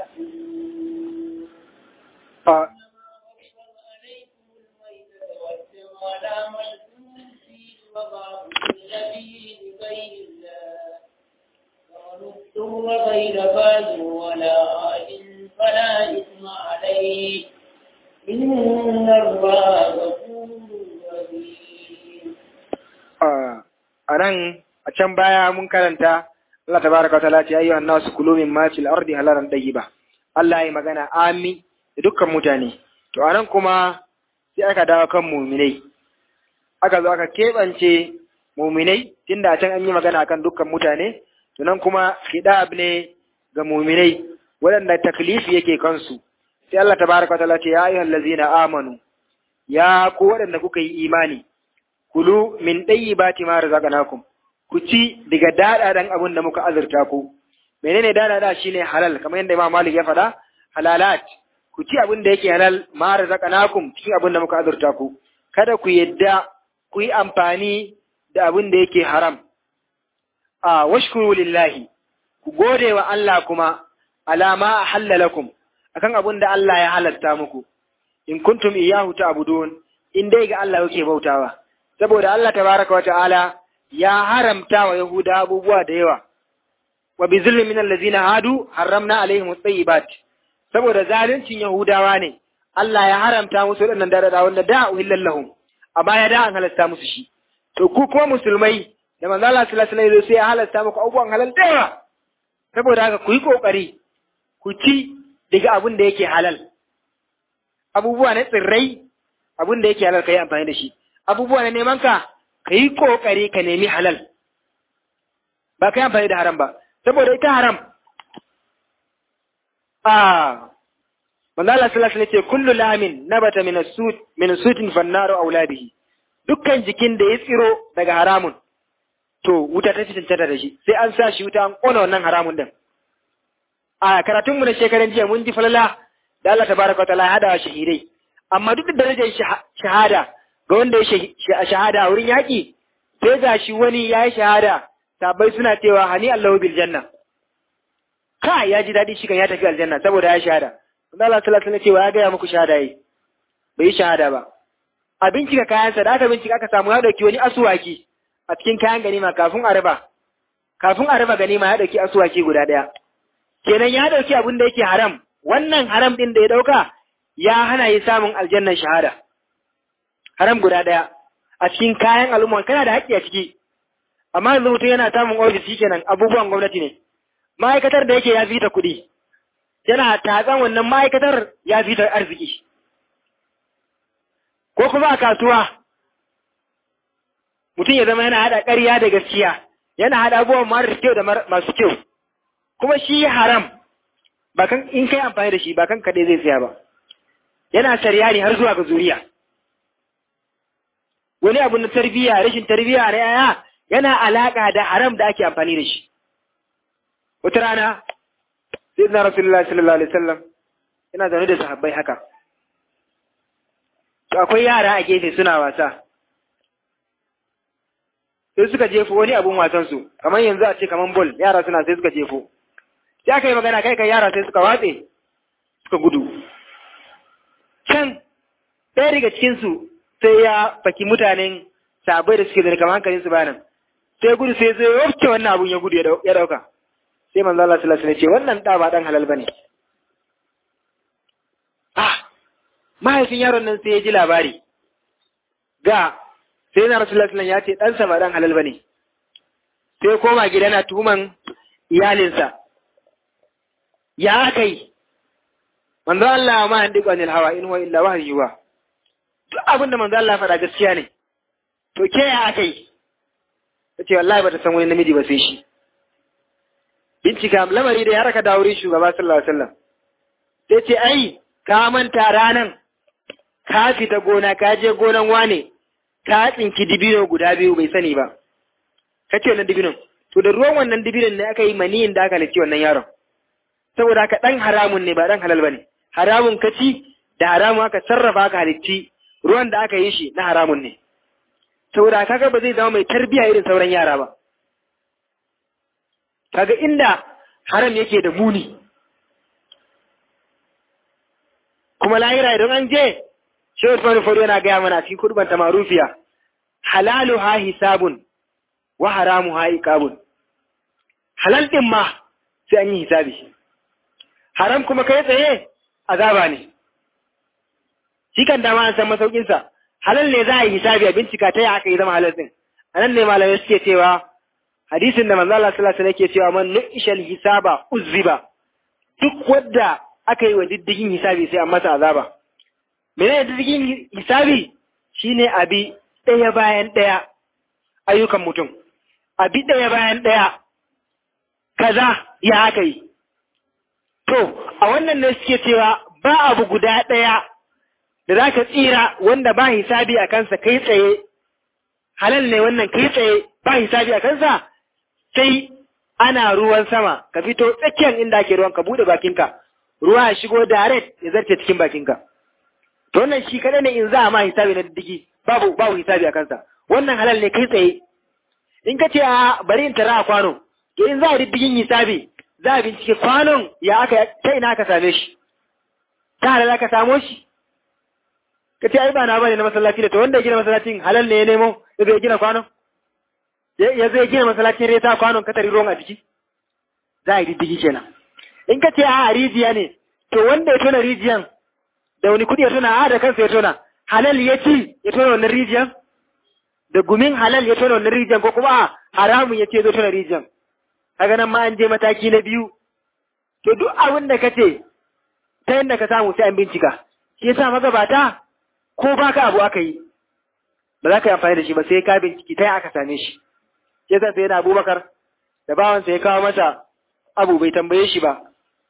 تحسنون آه. عليكم الميتة والدم ولحم الخنزير وما أهل به لغير الله ومن اضطر غير باغ ولا عاد فلا إثم عليه إن الله غفور رحيم a nan a can baya mun karanta Allah tabaraka wa ta'ala ce ayyuhan nasu kulu min ma fil ardi halalan ba. Allah ya magana amin da dukkan mutane to a nan kuma sai aka dawo kan muminai aka zo aka keɓance muminai tunda a can an yi magana akan dukkan mutane to nan kuma hidab ne ga muminai waɗanda taklifi yake kansu sai Allah tabaraka wa ta'ala ce ya ayyuhal ladzina amanu ya ku waɗanda kuka yi imani kulu min ɗayyibati ma razaqnakum ku ci daga daɗaɗan abin da muka azurta ku menene daɗaɗa shine halal kamar yadda Imam Malik ya faɗa halalat ku ci abin da yake halal ma razaqnakum cikin abin da muka azurta ku kada ku yadda ku yi amfani da abin da yake haram a washkuru lillahi ku gode wa Allah kuma alama ahalla lakum akan abin da Allah ya halatta muku in kuntum iyyahu ta'budun in dai ga Allah kuke bautawa saboda Allah tabaraka wa ta'ala ya haramta wa Yahuda abubuwa da yawa wa bi zulmin min allazina hadu haramna alaihim at-tayyibat saboda zaluncin Yahudawa ne Allah ya haramta musu wadannan dadada wanda da uhillal lahum a baya da an halasta musu shi to ku kuma musulmai da manzo Allah sallallahu alaihi wasallam sai ya halasta muku abubuwan halal da yawa saboda haka ku yi kokari ku ci daga abin da yake halal abubuwa na tsirrai abin da yake halal kai amfani da shi abubuwa na neman ka ka yi ƙoƙari ka nemi halal ba ka yi amfani da haram ba saboda ita haram a manzala sallallahu alaihi ce kullu lamin nabata min sut min sutin fannaru auladihi dukkan jikin da ya tsiro daga haramun to wuta ta cancanta da shi sai an sa shi wuta an kona wannan haramun din a karatun mu na shekaran jiya mun ji falala da Allah tabaraka wa ta'ala ya hada shahidai amma duk da darajar shahada ga wanda ya shahada a wurin yaƙi sai ga shi wani ya yi shahada sabai suna cewa hani Allahu bil janna ka ya ji daɗi shi kan ya tafi aljanna saboda ya shahada Allah Allah sallallahu alaihi cewa ya gaya muku shahada yi bai yi shahada ba a bincika kayansa da aka bincika aka samu ya dauki wani asuwaki a cikin kayan ganima kafin a raba kafin a raba ganima ya dauki asuwaki guda ɗaya kenan ya dauki abin da yake haram wannan haram din da ya dauka ya hana yi samun aljannan shahada haram guda ɗaya a cikin kayan al'umma kana da haƙƙi a ciki amma yanzu mutum yana samun ofis kenan abubuwan gwamnati ne ma'aikatar da yake ya fita kuɗi yana tatsan wannan ma'aikatar ya fita arziki ko kuma a kasuwa mutum ya zama yana haɗa ƙarya da gaskiya yana haɗa abubuwan marar kyau da masu kyau kuma shi haram ba kan in kai amfani da shi ba kan kaɗai zai tsaya ba yana sarya ne har zuwa ga zuriya wani abu na tarbiyya rashin tarbiyya na yaya yana alaka da haram da ake amfani da shi wata rana sai na rasulullah sallallahu alaihi wasallam yana zaune da sahabbai haka to akwai yara a gefe suna wasa sai suka jefo wani abun wasan su kamar yanzu a ce kamar bol yara suna sai suka jefo sai aka yi magana kai kai yara sai suka watse suka gudu can ɗaya daga cikinsu sai ya faki mutanen sabai da suke zane kamar hankalin su bayanan sai gudu sai zai wafce wannan abun ya gudu ya dauka sai manzo Allah sallallahu alaihi wasallam ce wannan da ba dan halal bane ah mahaifin yaron nan sai ya ji labari ga sai na rasulullahi sallallahu ya ce ɗansa ba dan halal bane sai koma gida na tuhuman iyalinsa ya kai manzo Allah ma handi qanil hawa in huwa illa wahyuwa duk abin da manzo Allah faɗa gaskiya ne to ke ya aka yi ta ce wallahi ba ta san wani namiji ba sai shi bincika lamari da ya raka da wurin shugaba sallallahu alaihi wasallam sai ce ai ka manta ranan ka fita gona ka je gonan wane ka tsinki dibino guda biyu bai sani ba ka ce wannan dibinon to da ruwan wannan dibinon ne aka yi maniyin da aka halitti wannan yaron saboda haka dan haramun ne ba dan halal bane haramun ka ci da haramun aka sarrafa aka halitti ruwan da aka yi shi na haramun ne saboda kaga ba zai zama mai tarbiya irin sauran yara ba kaga inda haram yake da muni kuma lahira idan an je shi Usman Fado yana gaya mana cikin kurban ta marufiya halalu ha hisabun wa haramu ha iqabun halal din ma sai an yi hisabi haram kuma kai tsaye azaba ne shi kan dama an san masaukinsa halal ne za a yi hisabi a bincika ta yi aka yi zama halal din a nan ne malamai suke cewa hadisin da manzo Allah sallallahu alaihi wasallam yake cewa man nu'ishal hisaba uzziba duk wanda aka yi wa diddigin hisabi sai an masa azaba menene diddigin hisabi shine abi ɗaya bayan ɗaya ayyukan mutum abi ɗaya bayan ɗaya kaza ya aka yi to a wannan ne suke cewa ba abu guda ɗaya da za ka tsira wanda ba hisabi a kansa kai tsaye halal ne wannan kai tsaye ba hisabi a kansa sai ana ruwan sama ka fito tsakiyar inda ake ruwan ka bude bakinka ruwa ya shigo direct ya zarce cikin bakinka to wannan shi kadai ne in za a ma hisabi na diddigi babu babu hisabi a kansa wannan halal ne kai tsaye in ka ce a bari in tara a kwano to in za a diddigin hisabi za a bincike kwanon ya aka ta ina aka same shi ta halal aka samo shi ka ce ai ba na bane na masallaci da to wanda ya gina masallacin halal ne ya nemo ya zai gina kwanon ya zai gina masallacin reta kwanon katari ruwan a jiki za a yi diddigi kenan in ka ce a rijiya ne to wanda ya tona rijiyan da wani kudi ya tona a da kansa ya tona halal ya ci ya tona wannan rijiyan da gumin halal ya tona wannan rijiyan ko kuma a haramun ya ce zo tona rijiyan kaga nan ma an je mataki na biyu to duk abin da ka ce ta yadda ka samu sai an bincika shi yasa magabata ko baka abu aka yi ba za ka yi amfani da shi ba sai ka binciki ta aka same shi ya sa sai na abubakar da bawansa ya kawo masa abu bai tambaye shi ba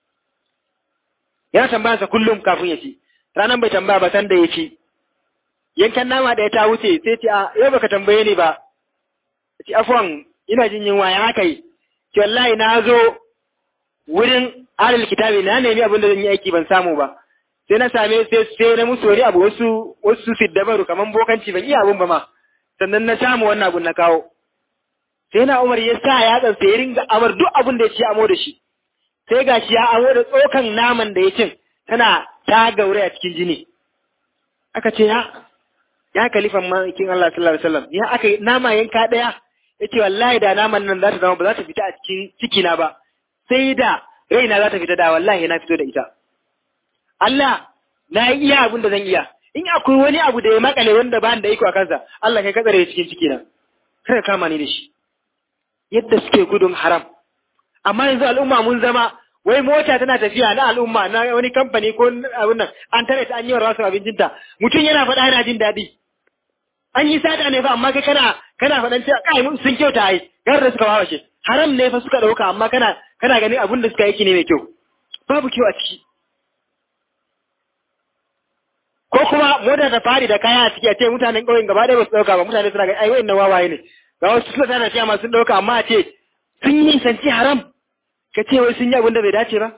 yana tambayansa kullum kafin ya ci ranar bai tambaya ba san da ya ci yankan nama da ya ta wuce sai ce a yau baka tambaye ni ba ci afwan ina jin yunwa ya haka yi ki wallahi na zo wurin alal kitabi na nemi abin da zan yi aiki ban samu ba sai na same sai sai na musu wani abu wasu wasu siddabaru kaman bokanci ban iya abun ba ma sannan na samu wannan abun na kawo sai na Umar ya sa ya tsansa ya ringa amar duk abun da ya ci amo da shi sai gashi ya amo da tsokan naman da ya cin tana ta gaure a cikin jini aka ce ya ya kalifan makin Allah sallallahu alaihi wasallam ya aka nama yanka daya yace wallahi da naman nan za ta zama ba za ta fita a cikin ciki na ba sai da raina za ta fita da wallahi na fito da ita Allah na yi iya abin da zan iya in akwai wani abu da ya makale wanda ba da iko a kansa Allah kai katsare cikin ciki na kada kama ni da shi yadda suke gudun haram amma yanzu al'umma mun zama wai mota tana tafiya na al'umma na wani kamfani ko abin nan an tare ta an yi wa rasu abincinta mutum yana faɗa yana jin daɗi an yi sata ne fa amma kai kana kana faɗan cewa kai sun kyauta ai gar da suka wawa shi haram ne fa suka ɗauka amma kana kana ganin abin da suka yi ne mai kyau babu kyau a ciki ko kuma mota ta fari da kaya a ciki a ce mutanen ƙauyen gaba ɗaya ba su ɗauka ba mutane suna ga ai wa'in wawaye ne ga wasu suna tana cewa masu ɗauka amma a ce sun yi sanci haram ka ce wai sun yi abin da bai dace ba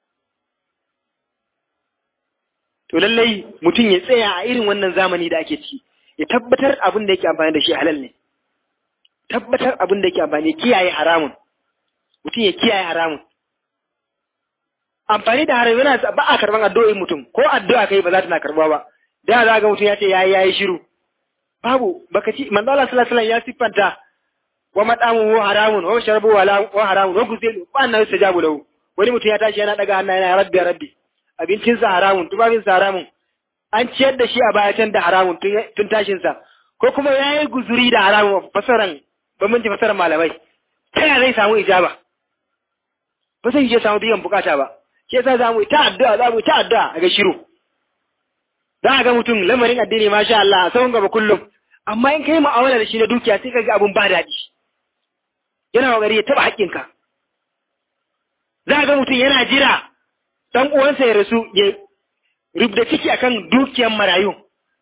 to lallai mutum ya tsaya a irin wannan zamani da ake ciki ya tabbatar abin da yake amfani da shi halal ne tabbatar abin da yake amfani kiyaye haramun mutum ya kiyaye haramun amfani da haram yana ba a karban addu'o'in mutum ko addu'a kai ba za ta na karba ba da za ga mutum ya ce yayi yayi shiru babu baka ci manzo Allah sallallahu alaihi wasallam ya siffanta wa madamu haramun wa sharabu wa haramun wa guzilu ba annabi sajabu lahu wani mutum ya tashi yana daga hannu yana rabbi rabbi abincinsa haramun tufafinsa haramun an ciyar da shi a baya can da haramun tun tashinsa ko kuma ya yi guzuri da haramun fasaran bambanci fasaran malamai ta yaya zai samu ijaba ba zai je samu biyan bukata ba shi yasa za mu ta addu'a za mu ta addu'a a ga shiru za a ga mutum lamarin addini masha Allah a sahun gaba kullum amma in kai mu'amala da shi na dukiya sai ka ga abun ba daɗi yana kokari ya taba haƙƙinka za a ga mutum yana jira dan uwansa ya rasu ya rubda ciki akan dukiyar marayu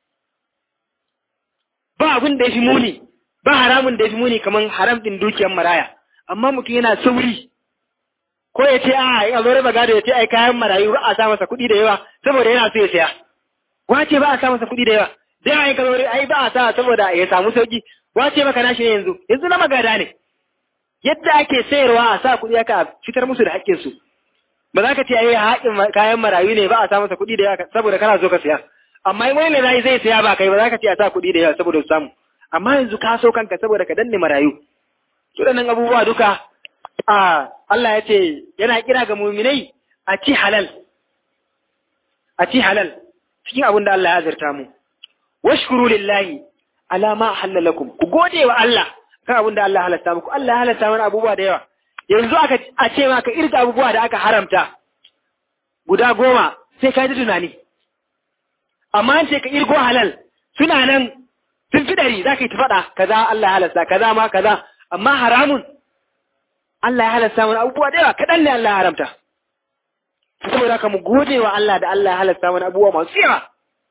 ba abin da ya fi muni ba haramun da ya fi muni kamar haram din dukiyar maraya amma mutum yana sauri ko ya ce a ya zo raba gado ya ce ai kayan marayu ba a sa masa kuɗi da yawa saboda yana so ya saya wace ba a sa masa kuɗi da yawa da yawa ka zo ai ba a sa saboda ya samu sauki wace maka nashi ne yanzu yanzu na magada ne yadda ake sayarwa a sa kuɗi aka fitar musu da haƙƙinsu ba za ka ce ai haƙin kayan marayu ne ba a sa masa kuɗi da yawa saboda kana so ka saya amma in wani ne zai zai saya ba kai ba za ka ce a sa kuɗi da yawa saboda su samu amma yanzu ka so kanka saboda ka danne marayu waɗannan abubuwa duka a Allah ya ce yana kira ga muminai a ci halal a ci halal cikin abin da Allah ya azurta mu washkuru lillahi ala ma halalakum ku gode wa Allah kan abin da Allah halatta muku Allah ya halatta mana abubuwa da yawa yanzu aka a ce maka irga abubuwa da aka haramta guda goma sai ka ji tunani amma an ce ka irgo halal suna nan sun fi ɗari za ka yi ta faɗa kaza Allah ya halasta kaza ma kaza amma haramun Allah ya halasta mana abubuwa da yawa kaɗan ne Allah ya haramta saboda haka mu gode wa Allah da Allah ya halasta mana abubuwa masu yawa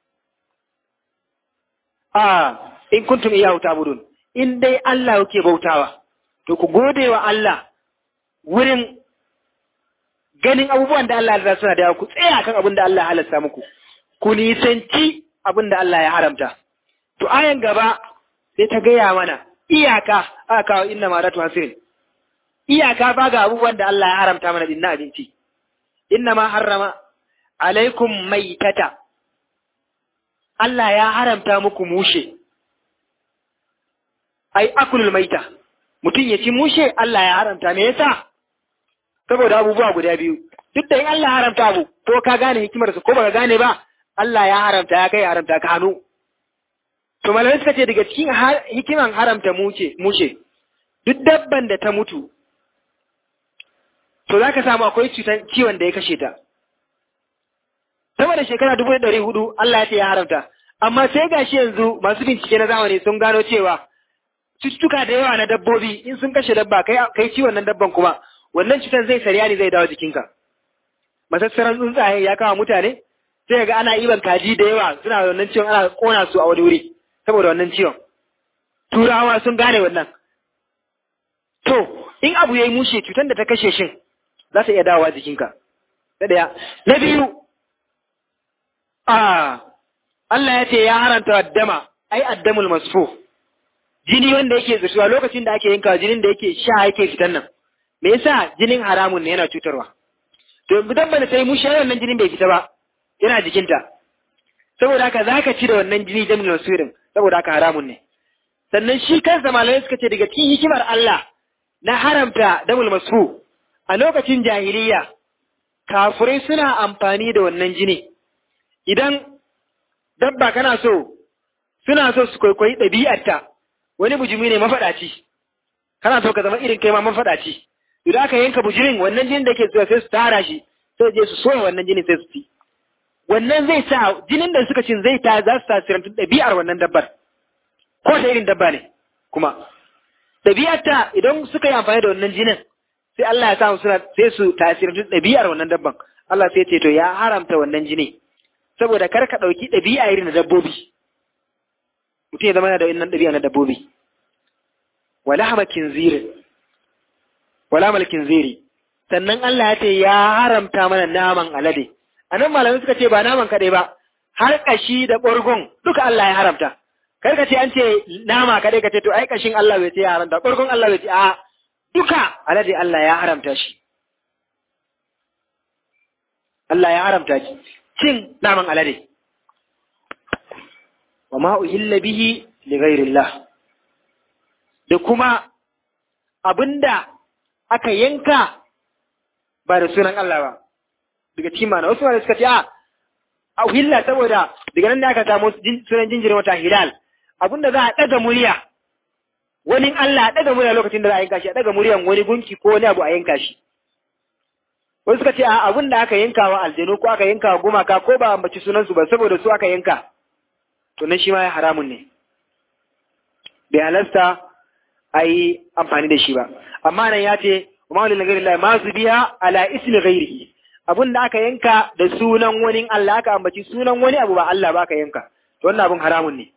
a in kuntum iyahu ta'budun in dai Allah yake bautawa to ku gode wa Allah wurin ganin abubuwan da Allah ya suna da yawa ku tsaya kan abin da Allah ya halasta muku ku nisanci abin da Allah ya haramta to ayan gaba sai ta gaya mana iyaka aka kawo inna ma ratu hasirin iyaka ba ga abubuwan da Allah ya haramta mana din na abinci inna ma harrama alaikum maitata Allah ya haramta muku mushe ai akulul maita mutum ya ci mushe Allah ya haramta me yasa saboda abubuwa guda biyu duk da in Allah ya haramta abu ko ka gane hikimarsa ko baka gane ba Allah ya haramta ya kai haramta ka hannu to malamai suka ce daga cikin hikiman haramta mushe mushe duk dabban da ta mutu to za ka samu akwai cutan ciwon da ya kashe ta sama da shekara dubu da ɗari hudu Allah ya ce ya haramta amma sai gashi yanzu masu bincike na zamani sun gano cewa cututtuka da yawa na dabbobi in sun kashe dabba kai kai ciwon nan dabban kuma wannan cutar zai sariya ne zai dawo jikinka masassaran tsuntsaye ya kama mutane sai ga ana iban kaji da yawa suna da wannan ciwon ana kona su a wani wuri saboda wannan ciwon turawa sun gane wannan to in abu yayi mushe cutar da ta kashe shin za ta iya dawowa jikinka na ɗaya na biyu a Allah ya ce ya haranta dama ai addamul masfu jini wanda yake zuciwa lokacin da ake yanka jinin da yake sha yake fitan nan me yasa jinin haramun ne yana cutarwa to idan bane sai mushe wannan jinin bai fita ba yana jikinta saboda haka zaka ci da wannan jini jamil masurin saboda haka haramun ne sannan shi kansa malamai suka ce daga cikin hikimar Allah na haramta damul masfu a lokacin jahiliya kafirai suna amfani da wannan jini idan dabba kana so suna so su kwaikwayi ɗabi'arta wani bujumi ne mafaɗaci kana so ka zama irin kai ma mafaɗaci idan aka yanka bujirin wannan jinin da ke zuwa sai su tara shi sai je su soya wannan jinin sai su ci wannan zai sa jinin da suka cin zai ta za su tasirantu ɗabi'ar wannan dabbar ko ta irin dabba ne kuma ɗabi'arta idan suka yi amfani da wannan jinin sai Allah ya sa suna sai su tasirantu ɗabi'ar wannan dabban Allah sai ce to ya haramta wannan jini saboda kar ka ɗauki ɗabi'a irin na dabbobi mutum ya zama da wannan ɗabi'a na dabbobi wala hamakin ziri wala malkin ziri sannan Allah ya ce ya haramta mana naman alade a nan malamai suka ce ba naman kaɗai ba har ƙashi da ɓargon duka Allah ya haramta kar ka ce an ce nama kaɗai ka ce to ai ƙashin Allah bai ce ya haramta ɓargon Allah bai ce a duka alade Allah ya haramta shi Allah ya haramta cin naman alade wa ma uhilla bihi li ghairillah da kuma abinda aka yanka ba da sunan Allah ba daga cikin mana wasu wanda suka ce a a uhilla saboda daga nan da aka samu sunan jinjirin wata hilal abinda za a ɗaga murya wani Allah a ɗaga murya lokacin da za a yanka shi a ɗaga muryan wani gunki ko wani abu a yanka shi wasu suka ce a abin da aka yanka wa aljanu ko aka yanka wa gumaka ko ba ambaci sunansu ba saboda su aka yanka to nan shi ma ya haramun ne bai halasta a yi amfani da shi ba amma nan ya ce wa ma'ulil ghairi Allah ma su biya ala ismi ghairihi abin da aka yanka da sunan wani Allah aka ambaci sunan wani abu ba Allah ba aka yanka to wannan abin haramun ne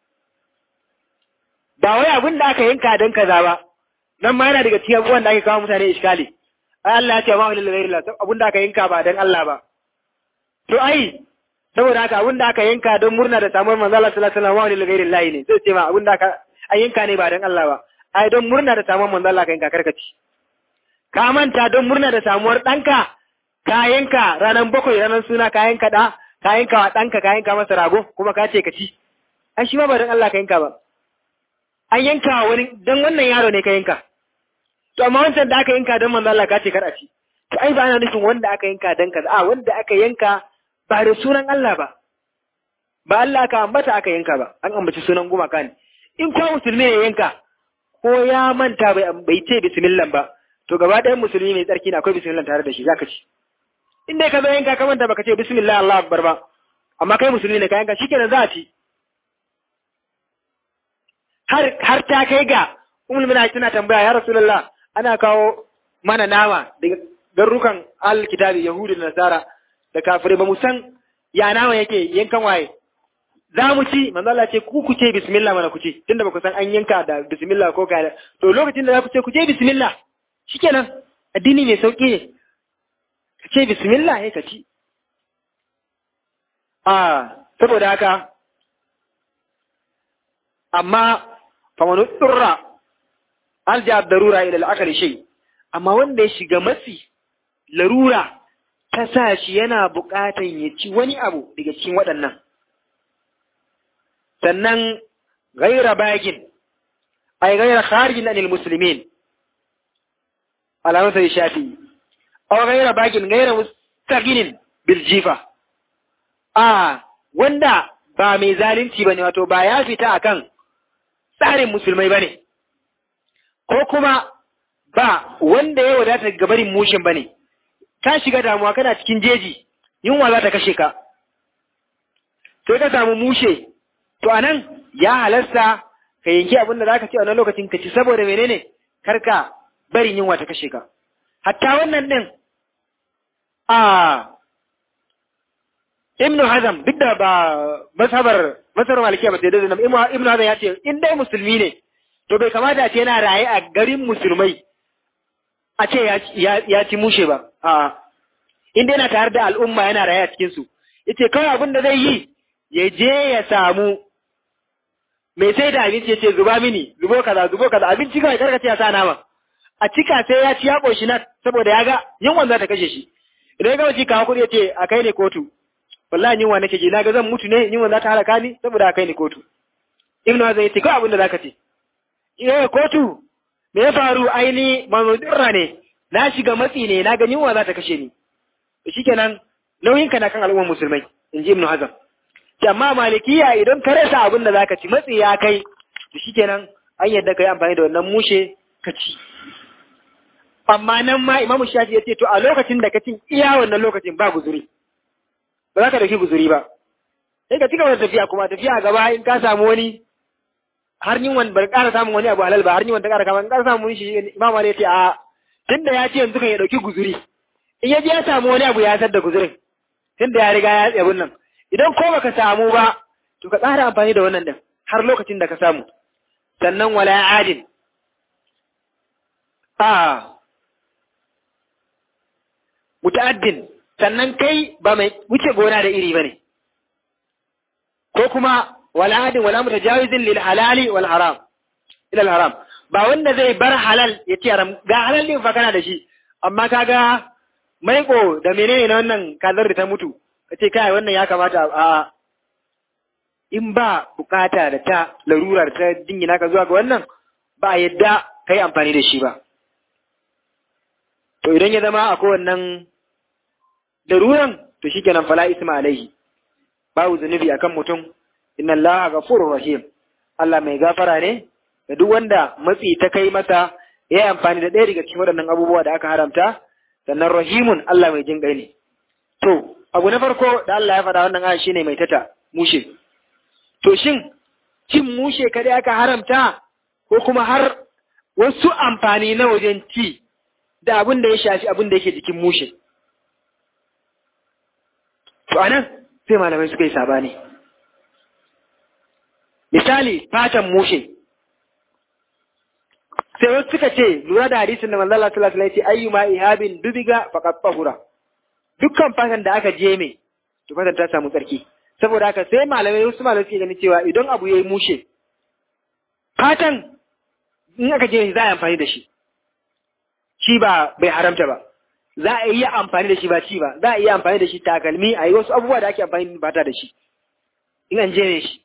ba wai abin da aka yanka don kaza ba nan ma yana daga cikin abubuwan da ake kawo mutane iskali ai Allah ya ce ma wani lalai lalai abin da aka yanka ba don Allah ba to ai saboda haka abin da aka yanka don murna da samuwar manzo Allah sallallahu alaihi wasallam wani lalai lalai ne sai ce ma abin da aka an yanka ne ba don Allah ba ai don murna da samuwar manzo Allah ka yanka karkaci ka manta don murna da samuwar ɗanka ka yanka ranar bakwai ranar suna ka yanka da ka yanka wa ɗanka ka yanka masa rago kuma ka ce ka ci ai shi ma ba don Allah ka yanka ba an yanka wani don wannan yaro ne ka yanka to amma wancan da aka yanka don manzo Allah ka ce kar a ci to ai ba ana nufin wanda aka yanka don kaza a wanda aka yanka ba da sunan Allah ba ba Allah ka ambata aka yanka ba an ambaci sunan gumaka ne in ko musulmi ya yanka ko ya manta bai bai ce bismillah ba to gaba ɗayan musulmi mai tsarki ne akwai bismillah tare da shi zaka ci in dai ka zo yanka ka manta baka ce bismillah Allah akbar ba amma kai musulmi ne ka yanka shikenan za a ci har ta kai ga umul mina tana tambaya ya rasulullah ana kawo mana nama daga garurukan alkitabi yahudi da nasara da kafirai ba mu san ya nama yake yankan waye za mu ci manzo Allah ce ku ku ce bismillah mana ku ce tunda ba ku san an yanka da bismillah ko kai to lokacin da za ku ce ku ce bismillah shikenan addini mai sauki ne ka ce bismillah ne ka ci a saboda haka amma famanu turra alja darura ila al'akari shay amma wanda ya shiga matsi larura ta sa shi yana buƙatan ya ci wani abu daga cikin waɗannan sannan gaira bagin ay gaira kharijin anil muslimin alamun sai shafi aw gaira bagin gaira mustaqinin bil jifa a wanda ba mai zalunci bane wato ba ya fita akan tsarin musulmai ba ne, ko kuma ba wanda ya wadata gabarin mushin ba ne, ka shiga damuwa kana cikin jeji, yunwa za ta kashe ka, sai ka samu mushe, to anan ya halasta ka yanki abin da za ka ce a wannan lokacin ka ci saboda menene karka barin yunwa ta kashe ka. Hatta wannan ɗin, a Ibn Hazam duk da ba masabar masarar malikiya ba ta yadda da Ibn Hazam ya ce in dai musulmi ne to bai kamata a ce yana raye a garin musulmai a ce ya ci mushe ba a in dai yana tare da al'umma yana raye a cikin su yace kawai abin da zai yi ya je ya samu mai sai da abinci yace zuba mini zubo kaza zubo kaza abinci kawai karka ce ya sa nama a cika sai ya ci ya koshi na saboda ya ga yunwan za ta kashe shi idan ya gama ci kawo kuɗi yace a kai ne kotu wallahi yunwa nake ji na ga zan mutu ne yunwa za ta halaka ni saboda a kai ni kotu ibnu hazan yace ko abin da zaka ce eh kotu me ya faru aini mamudurra ne na shiga matsi ne na ga yunwa za ta kashe ni to shikenan nauyinka na kan al'ummar musulmai in ji ibnu hazan amma malikiya idan ka rasa abin da zaka ci matsi ya kai to shikenan an yadda kai amfani da wannan mushe ka ci amma nan ma imamu shafi ya ce to a lokacin da ka cin iya wannan lokacin ba guzuri ba za ka dauki guzuri ba sai ka cigaba da tafiya kuma tafiya gaba in ka samu wani har yin wani bar ƙara samun wani abu halal ba har yin wani ta ƙara kama in ƙara samun shi imam Ali ya ce a tunda ya ce yanzu kan ya dauki guzuri in ya je ya samu wani abu ya sar da guzurin tunda ya riga ya tsabun nan idan ko baka samu ba to ka ƙara amfani da wannan din har lokacin da ka samu sannan wala adin a muta'addin sannan kai ba mai wuce gona da iri bane ko kuma wala adin wala mutajawizin lil halali wal haram ila al haram ba wanda zai bar halal ya ce haram ga halal din fa kana da shi amma kaga maiko da menene na wannan kazar da ta mutu ka ce kai wannan ya kamata a in ba bukata da ta larura da ta dingina ka zuwa ga wannan ba yadda ka yi amfani da shi ba to idan ya zama akwai wannan daruran to shikenan fala isma alaihi babu zunubi akan mutum inna allaha ghafurur rahim Allah mai gafara ne da duk wanda matsi ta kai masa ya yi amfani da ɗaya daga cikin waɗannan abubuwa da aka haramta sannan rahimun Allah mai jin ne to abu na farko da Allah ya faɗa wannan aya shine mai tata mushe to shin cin mushe kadai aka haramta ko kuma har wasu amfani na wajen ci da abin da ya shafi abin da yake jikin mushe to anan sai malamai suka yi sabani misali fatan mushe sai wasu suka ce lura da hadisin da manzo Allah sallallahu alaihi wasallam ya ce ayyuma ihabin dubiga faqad tahura dukkan fatan da aka je mai to fatan ta samu tsarki saboda haka sai malamai wasu malamai suke ganin cewa idan abu yayi mushe fatan in aka je za a yi amfani da shi shi ba bai haramta ba za a iya amfani da shi ba ci ba za a iya amfani da shi takalmi a yi wasu abubuwa da ake amfani ba ta da shi in an je ne shi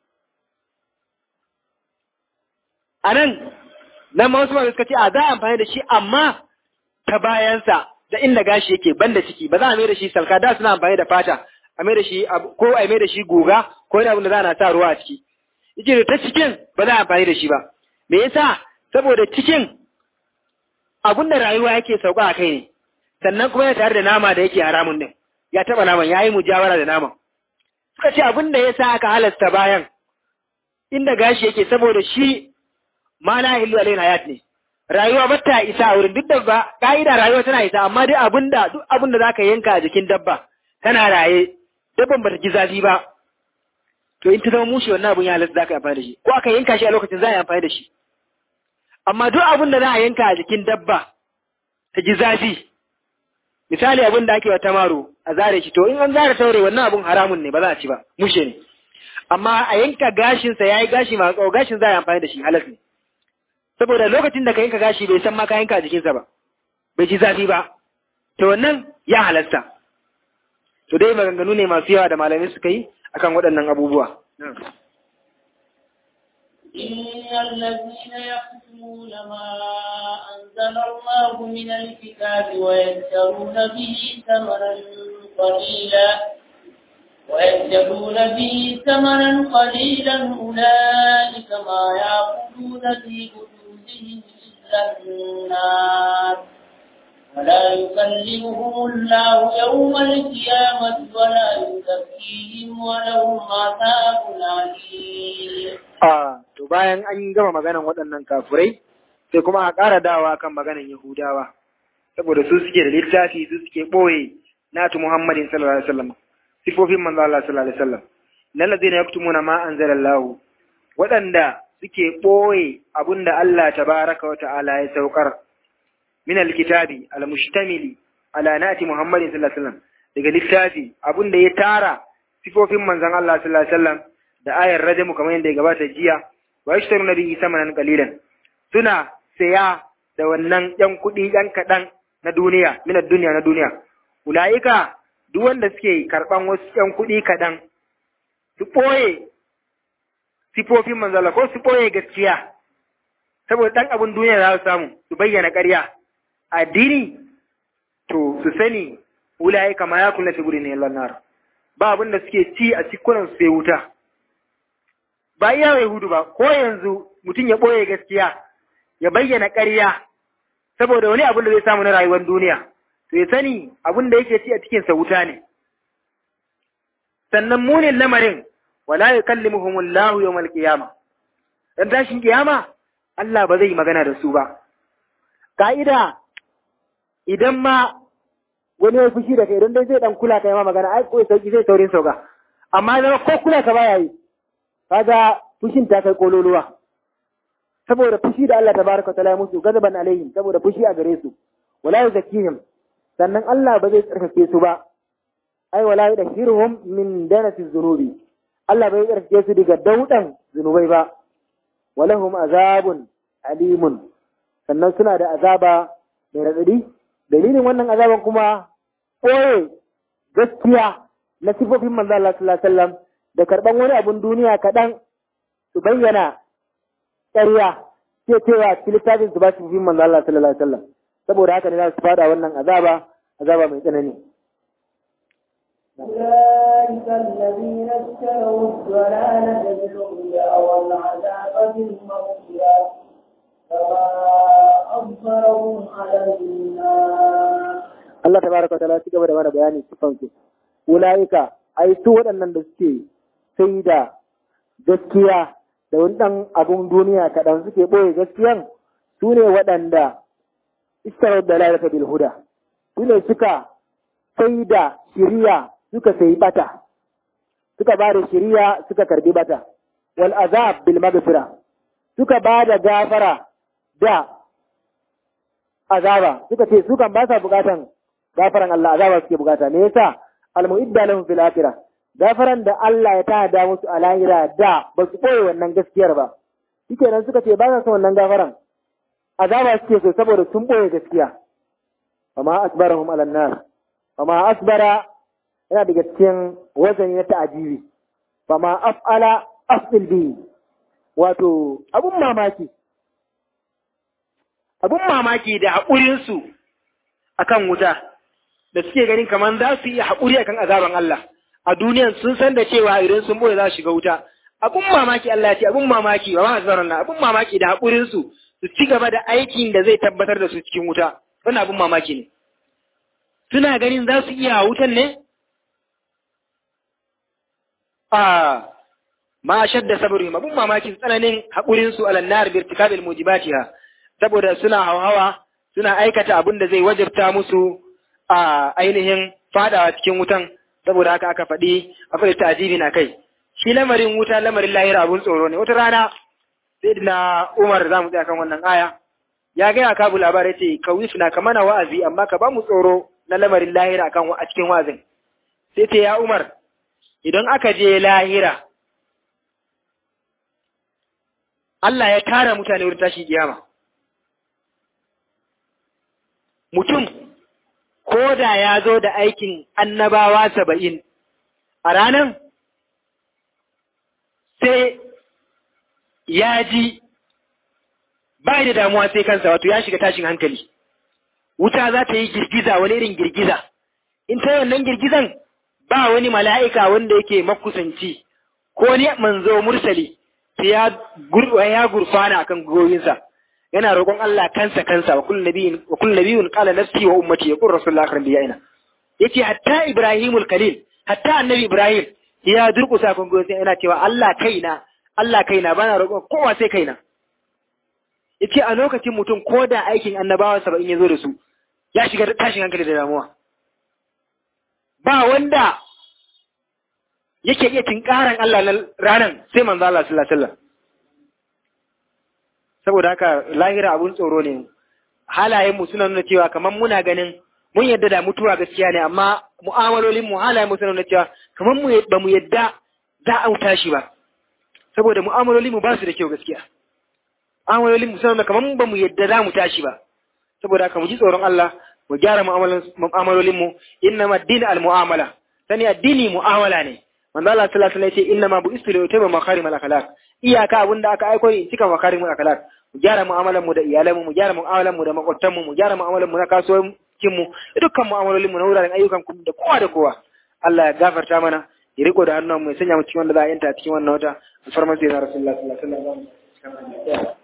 a nan nan ma wasu malamai suka ce a za a amfani da shi amma ta bayansa da inda gashi yake banda ciki ba za a mai da shi salka da suna amfani da fata a mai da shi ko a mai da shi goga ko wani abu da za a sa ruwa a ciki yace ta cikin ba za a amfani da shi ba me yasa saboda cikin abun da rayuwa yake sauka a kai ne sannan kuma yana tare da nama da yake haramun din ya taba naman yayi mujawara da naman suka ce abin da yasa aka halasta bayan inda gashi yake saboda shi ma la ilu alaina hayat ne rayuwa ba ta isa a wurin duk da ba ka'ida rayuwa tana isa amma duk abin da duk abin da zaka yanka a jikin dabba tana raye dabban bata ji zafi ba to in ta zama mushi wannan abin ya halatta zaka yi amfani da shi ko aka yanka shi a lokacin za a yi amfani da shi amma duk abin da za a yanka a jikin dabba ta ji zafi misali abin da ake wa tamaro a zare shi to in an zare taure wannan abin haramun ne ba za a ci ba mushe ne amma a yanka gashinsa ya yi gashi masu tsawo gashin za a yi amfani da shi halas ne saboda lokacin da ka yanka gashi bai san ma ka yanka a jikinsa ba bai ji zafi ba to wannan ya halasta to dai maganganu ne masu yawa da malamai suka yi akan waɗannan abubuwa إن الذين يكتمون ما أنزل الله من الكتاب ويشترون به ثمنا قليلا ويشترون به ثمنا قليلا أولئك ما يأكلون في بطونهم إلا النار ولا يكلمهم الله يوم القيامة ولا يزكيهم ولهم عذاب أليم a to bayan an gama maganan waɗannan kafurai sai kuma a ƙara dawa kan maganan Yahudawa saboda su suke da littafi su suke ɓoye natu Muhammadin sallallahu alaihi wasallam sifofin manzo Allah sallallahu alaihi wasallam nan ladina yaktumuna ma anzalallahu waɗanda suke ɓoye abinda Allah tabaraka wa ta'ala ya saukar min alkitabi almustamili ala nati Muhammadin sallallahu alaihi wasallam daga littafi abinda ya tara sifofin manzon Allah sallallahu alaihi wasallam da ayar rajamu kamar yadda ya gabata jiya wa yashtaruna bihi samanan qalilan suna saya da wannan yan kuɗi yan kaɗan na duniya min duniya na duniya ulaika duk wanda suke karɓan wasu yan kuɗi kaɗan su ɓoye sifofin manzala ko su ɓoye gaskiya saboda ɗan abin duniya za su samu su bayyana ƙarya addini to su sani ulaika ma ya kula fi gudun ne nar ba abin da suke ci a cikunan su sai wuta ba iya Yahudu ba, ko yanzu mutum ya ɓoye gaskiya, ya bayyana ƙarya, saboda wani abin da zai samu na rayuwar duniya, to ya sani abin da yake ci a cikinsa wuta ne. Sannan munin lamarin, wala ya kalli muhimmullahu yau malƙiyama. Dan tashin ƙiyama, Allah ba zai yi magana da su ba. Ka'ida, idan ma wani ya fushi da kai, idan dai zai ɗan kula ka yi ma magana, ai ko sauki zai saurin sauka. Amma zama ko kula ka baya yi, kaga fushin ta kai kololuwa saboda fushi da Allah tabaraka taala ya musu gazaban alaihim saboda fushi a gare su wala yuzakkihim sannan Allah ba zai tsarkake su ba ai wala yudhhiruhum min danati dhunubi Allah bai tsarkake su daga daudan zunubai ba walahum azabun alimun sannan suna da azaba mai radadi dalilin wannan azaban kuma ɓoye gaskiya na sifofin manzo Allah sallallahu alaihi wasallam da karɓan wani abun duniya kaɗan su bayyana ƙarya ce cewa littafin su ba su sifofin manzo Allah sallallahu alaihi wasallam saboda haka ne za su fada wannan azaba azaba mai tsanani أولئك الذين اشتروا الضلالة بالهدى والعذاب بالمغفرة فما أصبرهم على النار Allah tabaraka wa ta'ala ci gaba da mana bayani sifan su ulaika ai su waɗannan da suke sai da gaskiya da wani ɗan abun duniya kaɗan suke ɓoye gaskiyan su ne waɗanda istarar da lalata bil huda su ne suka sai da shiriya suka sayi bata suka ba da shiriya suka karbi bata wal azab bil magfira suka ba da gafara da azaba suka ce su kan ba sa bukatan gafaran Allah azaba suke bukata me yasa al mu'idda lahum fil akhirah gafaran da Allah ya tada musu a lahira da ba su koyi wannan gaskiyar ba shikenan suka ce ba sa son wannan gafaran azaba suke so saboda sun boye gaskiya amma asbarahum ala nar amma asbara yana daga cikin wazani na ta'ajibi amma af'ala af'il bi wato abun mamaki abun mamaki da haƙurinsu akan wuta da suke ganin kamar za su iya haƙuri akan azaban Allah a duniyan sun san da cewa idan sun boye za su shiga wuta abun mamaki Allah ya ce abun mamaki wa ma'azaran na abun mamaki da haƙurinsu su ci gaba da aikin da zai tabbatar da su cikin wuta wannan abun mamaki ne suna ganin za su iya wutan ne a ma shadda sabri abun mamakin tsananin haƙurinsu alannar birtikabil mujibatiha saboda suna hauhawa suna aikata abin da zai wajabta musu a ainihin fadawa cikin wutan saboda haka aka faɗi a faɗi ta'ajibi na kai shi lamarin wuta lamarin lahira abun tsoro ne wata rana sai na Umar za mu tsaya kan wannan aya ya gaya kabu labarai ce ka na ka mana wa'azi amma ka ba mu tsoro na lamarin lahira kan a cikin wa'azin sai ce ya Umar idan aka je lahira Allah ya tara mutane wurin tashi kiyama mutum ko da ya zo da aikin annabawa saba'in a ranan sai ya ji ba da damuwa sai kansa wato ya shiga tashin hankali wuta za ta yi girgiza wani irin girgiza in ta wannan girgizan ba wani mala'ika wanda yake makusanci ko ni manzo mursali sai ya gurfana akan goyinsa yana roƙon Allah kansa kansa wa kullu nabiyyin wa kullu nabiyyun qala nafsi wa ummati yaqul rasulullah akhran biyaina yace hatta ibrahimul khalil hatta annabi ibrahim ya durƙusa kan goyinsa yana cewa Allah kaina Allah kaina bana roƙon kowa sai kaina yace a lokacin mutum ko da aikin annabawa saba'in ya zo da su ya shiga tashin hankali da damuwa ba wanda yake iya tinkaran Allah na ranan sai manzo Allah sallallahu alaihi wasallam saboda haka lahira abun tsoro ne halayen mu suna nuna cewa kamar muna ganin mun yadda da mutuwa gaskiya ne amma mu'amalolin mu halayen mu suna nuna cewa kamar mu ba mu yadda za a tashi ba saboda mu'amalolin mu ba su da kyau gaskiya mu'amalolin mu suna nuna kamar ba mu yadda za mu tashi ba saboda haka mu ji tsoron Allah mu gyara mu'amalolin mu innama ad-din al-mu'amala sani addini mu'amala ne manzo Allah sallallahu alaihi wasallam ya ce innama bu'istu li utama makarim al-akhlaq iyaka abinda aka aiko ni cika makarim al-akhlaq mu gyara mu'amalan mu da iyalan mu mu gyara mu'amalan mu da makwabtan mu mu gyara mu'amalan mu na kasuwancin mu dukkan mu'amalolin mu na wuraren ayyukan ku da kowa da kowa Allah ya gafarta mana ya riko da hannun mu ya sanya mu cikin wanda za a yanta cikin wannan wata alfarman sai na rasulullahi sallallahu alaihi wasallam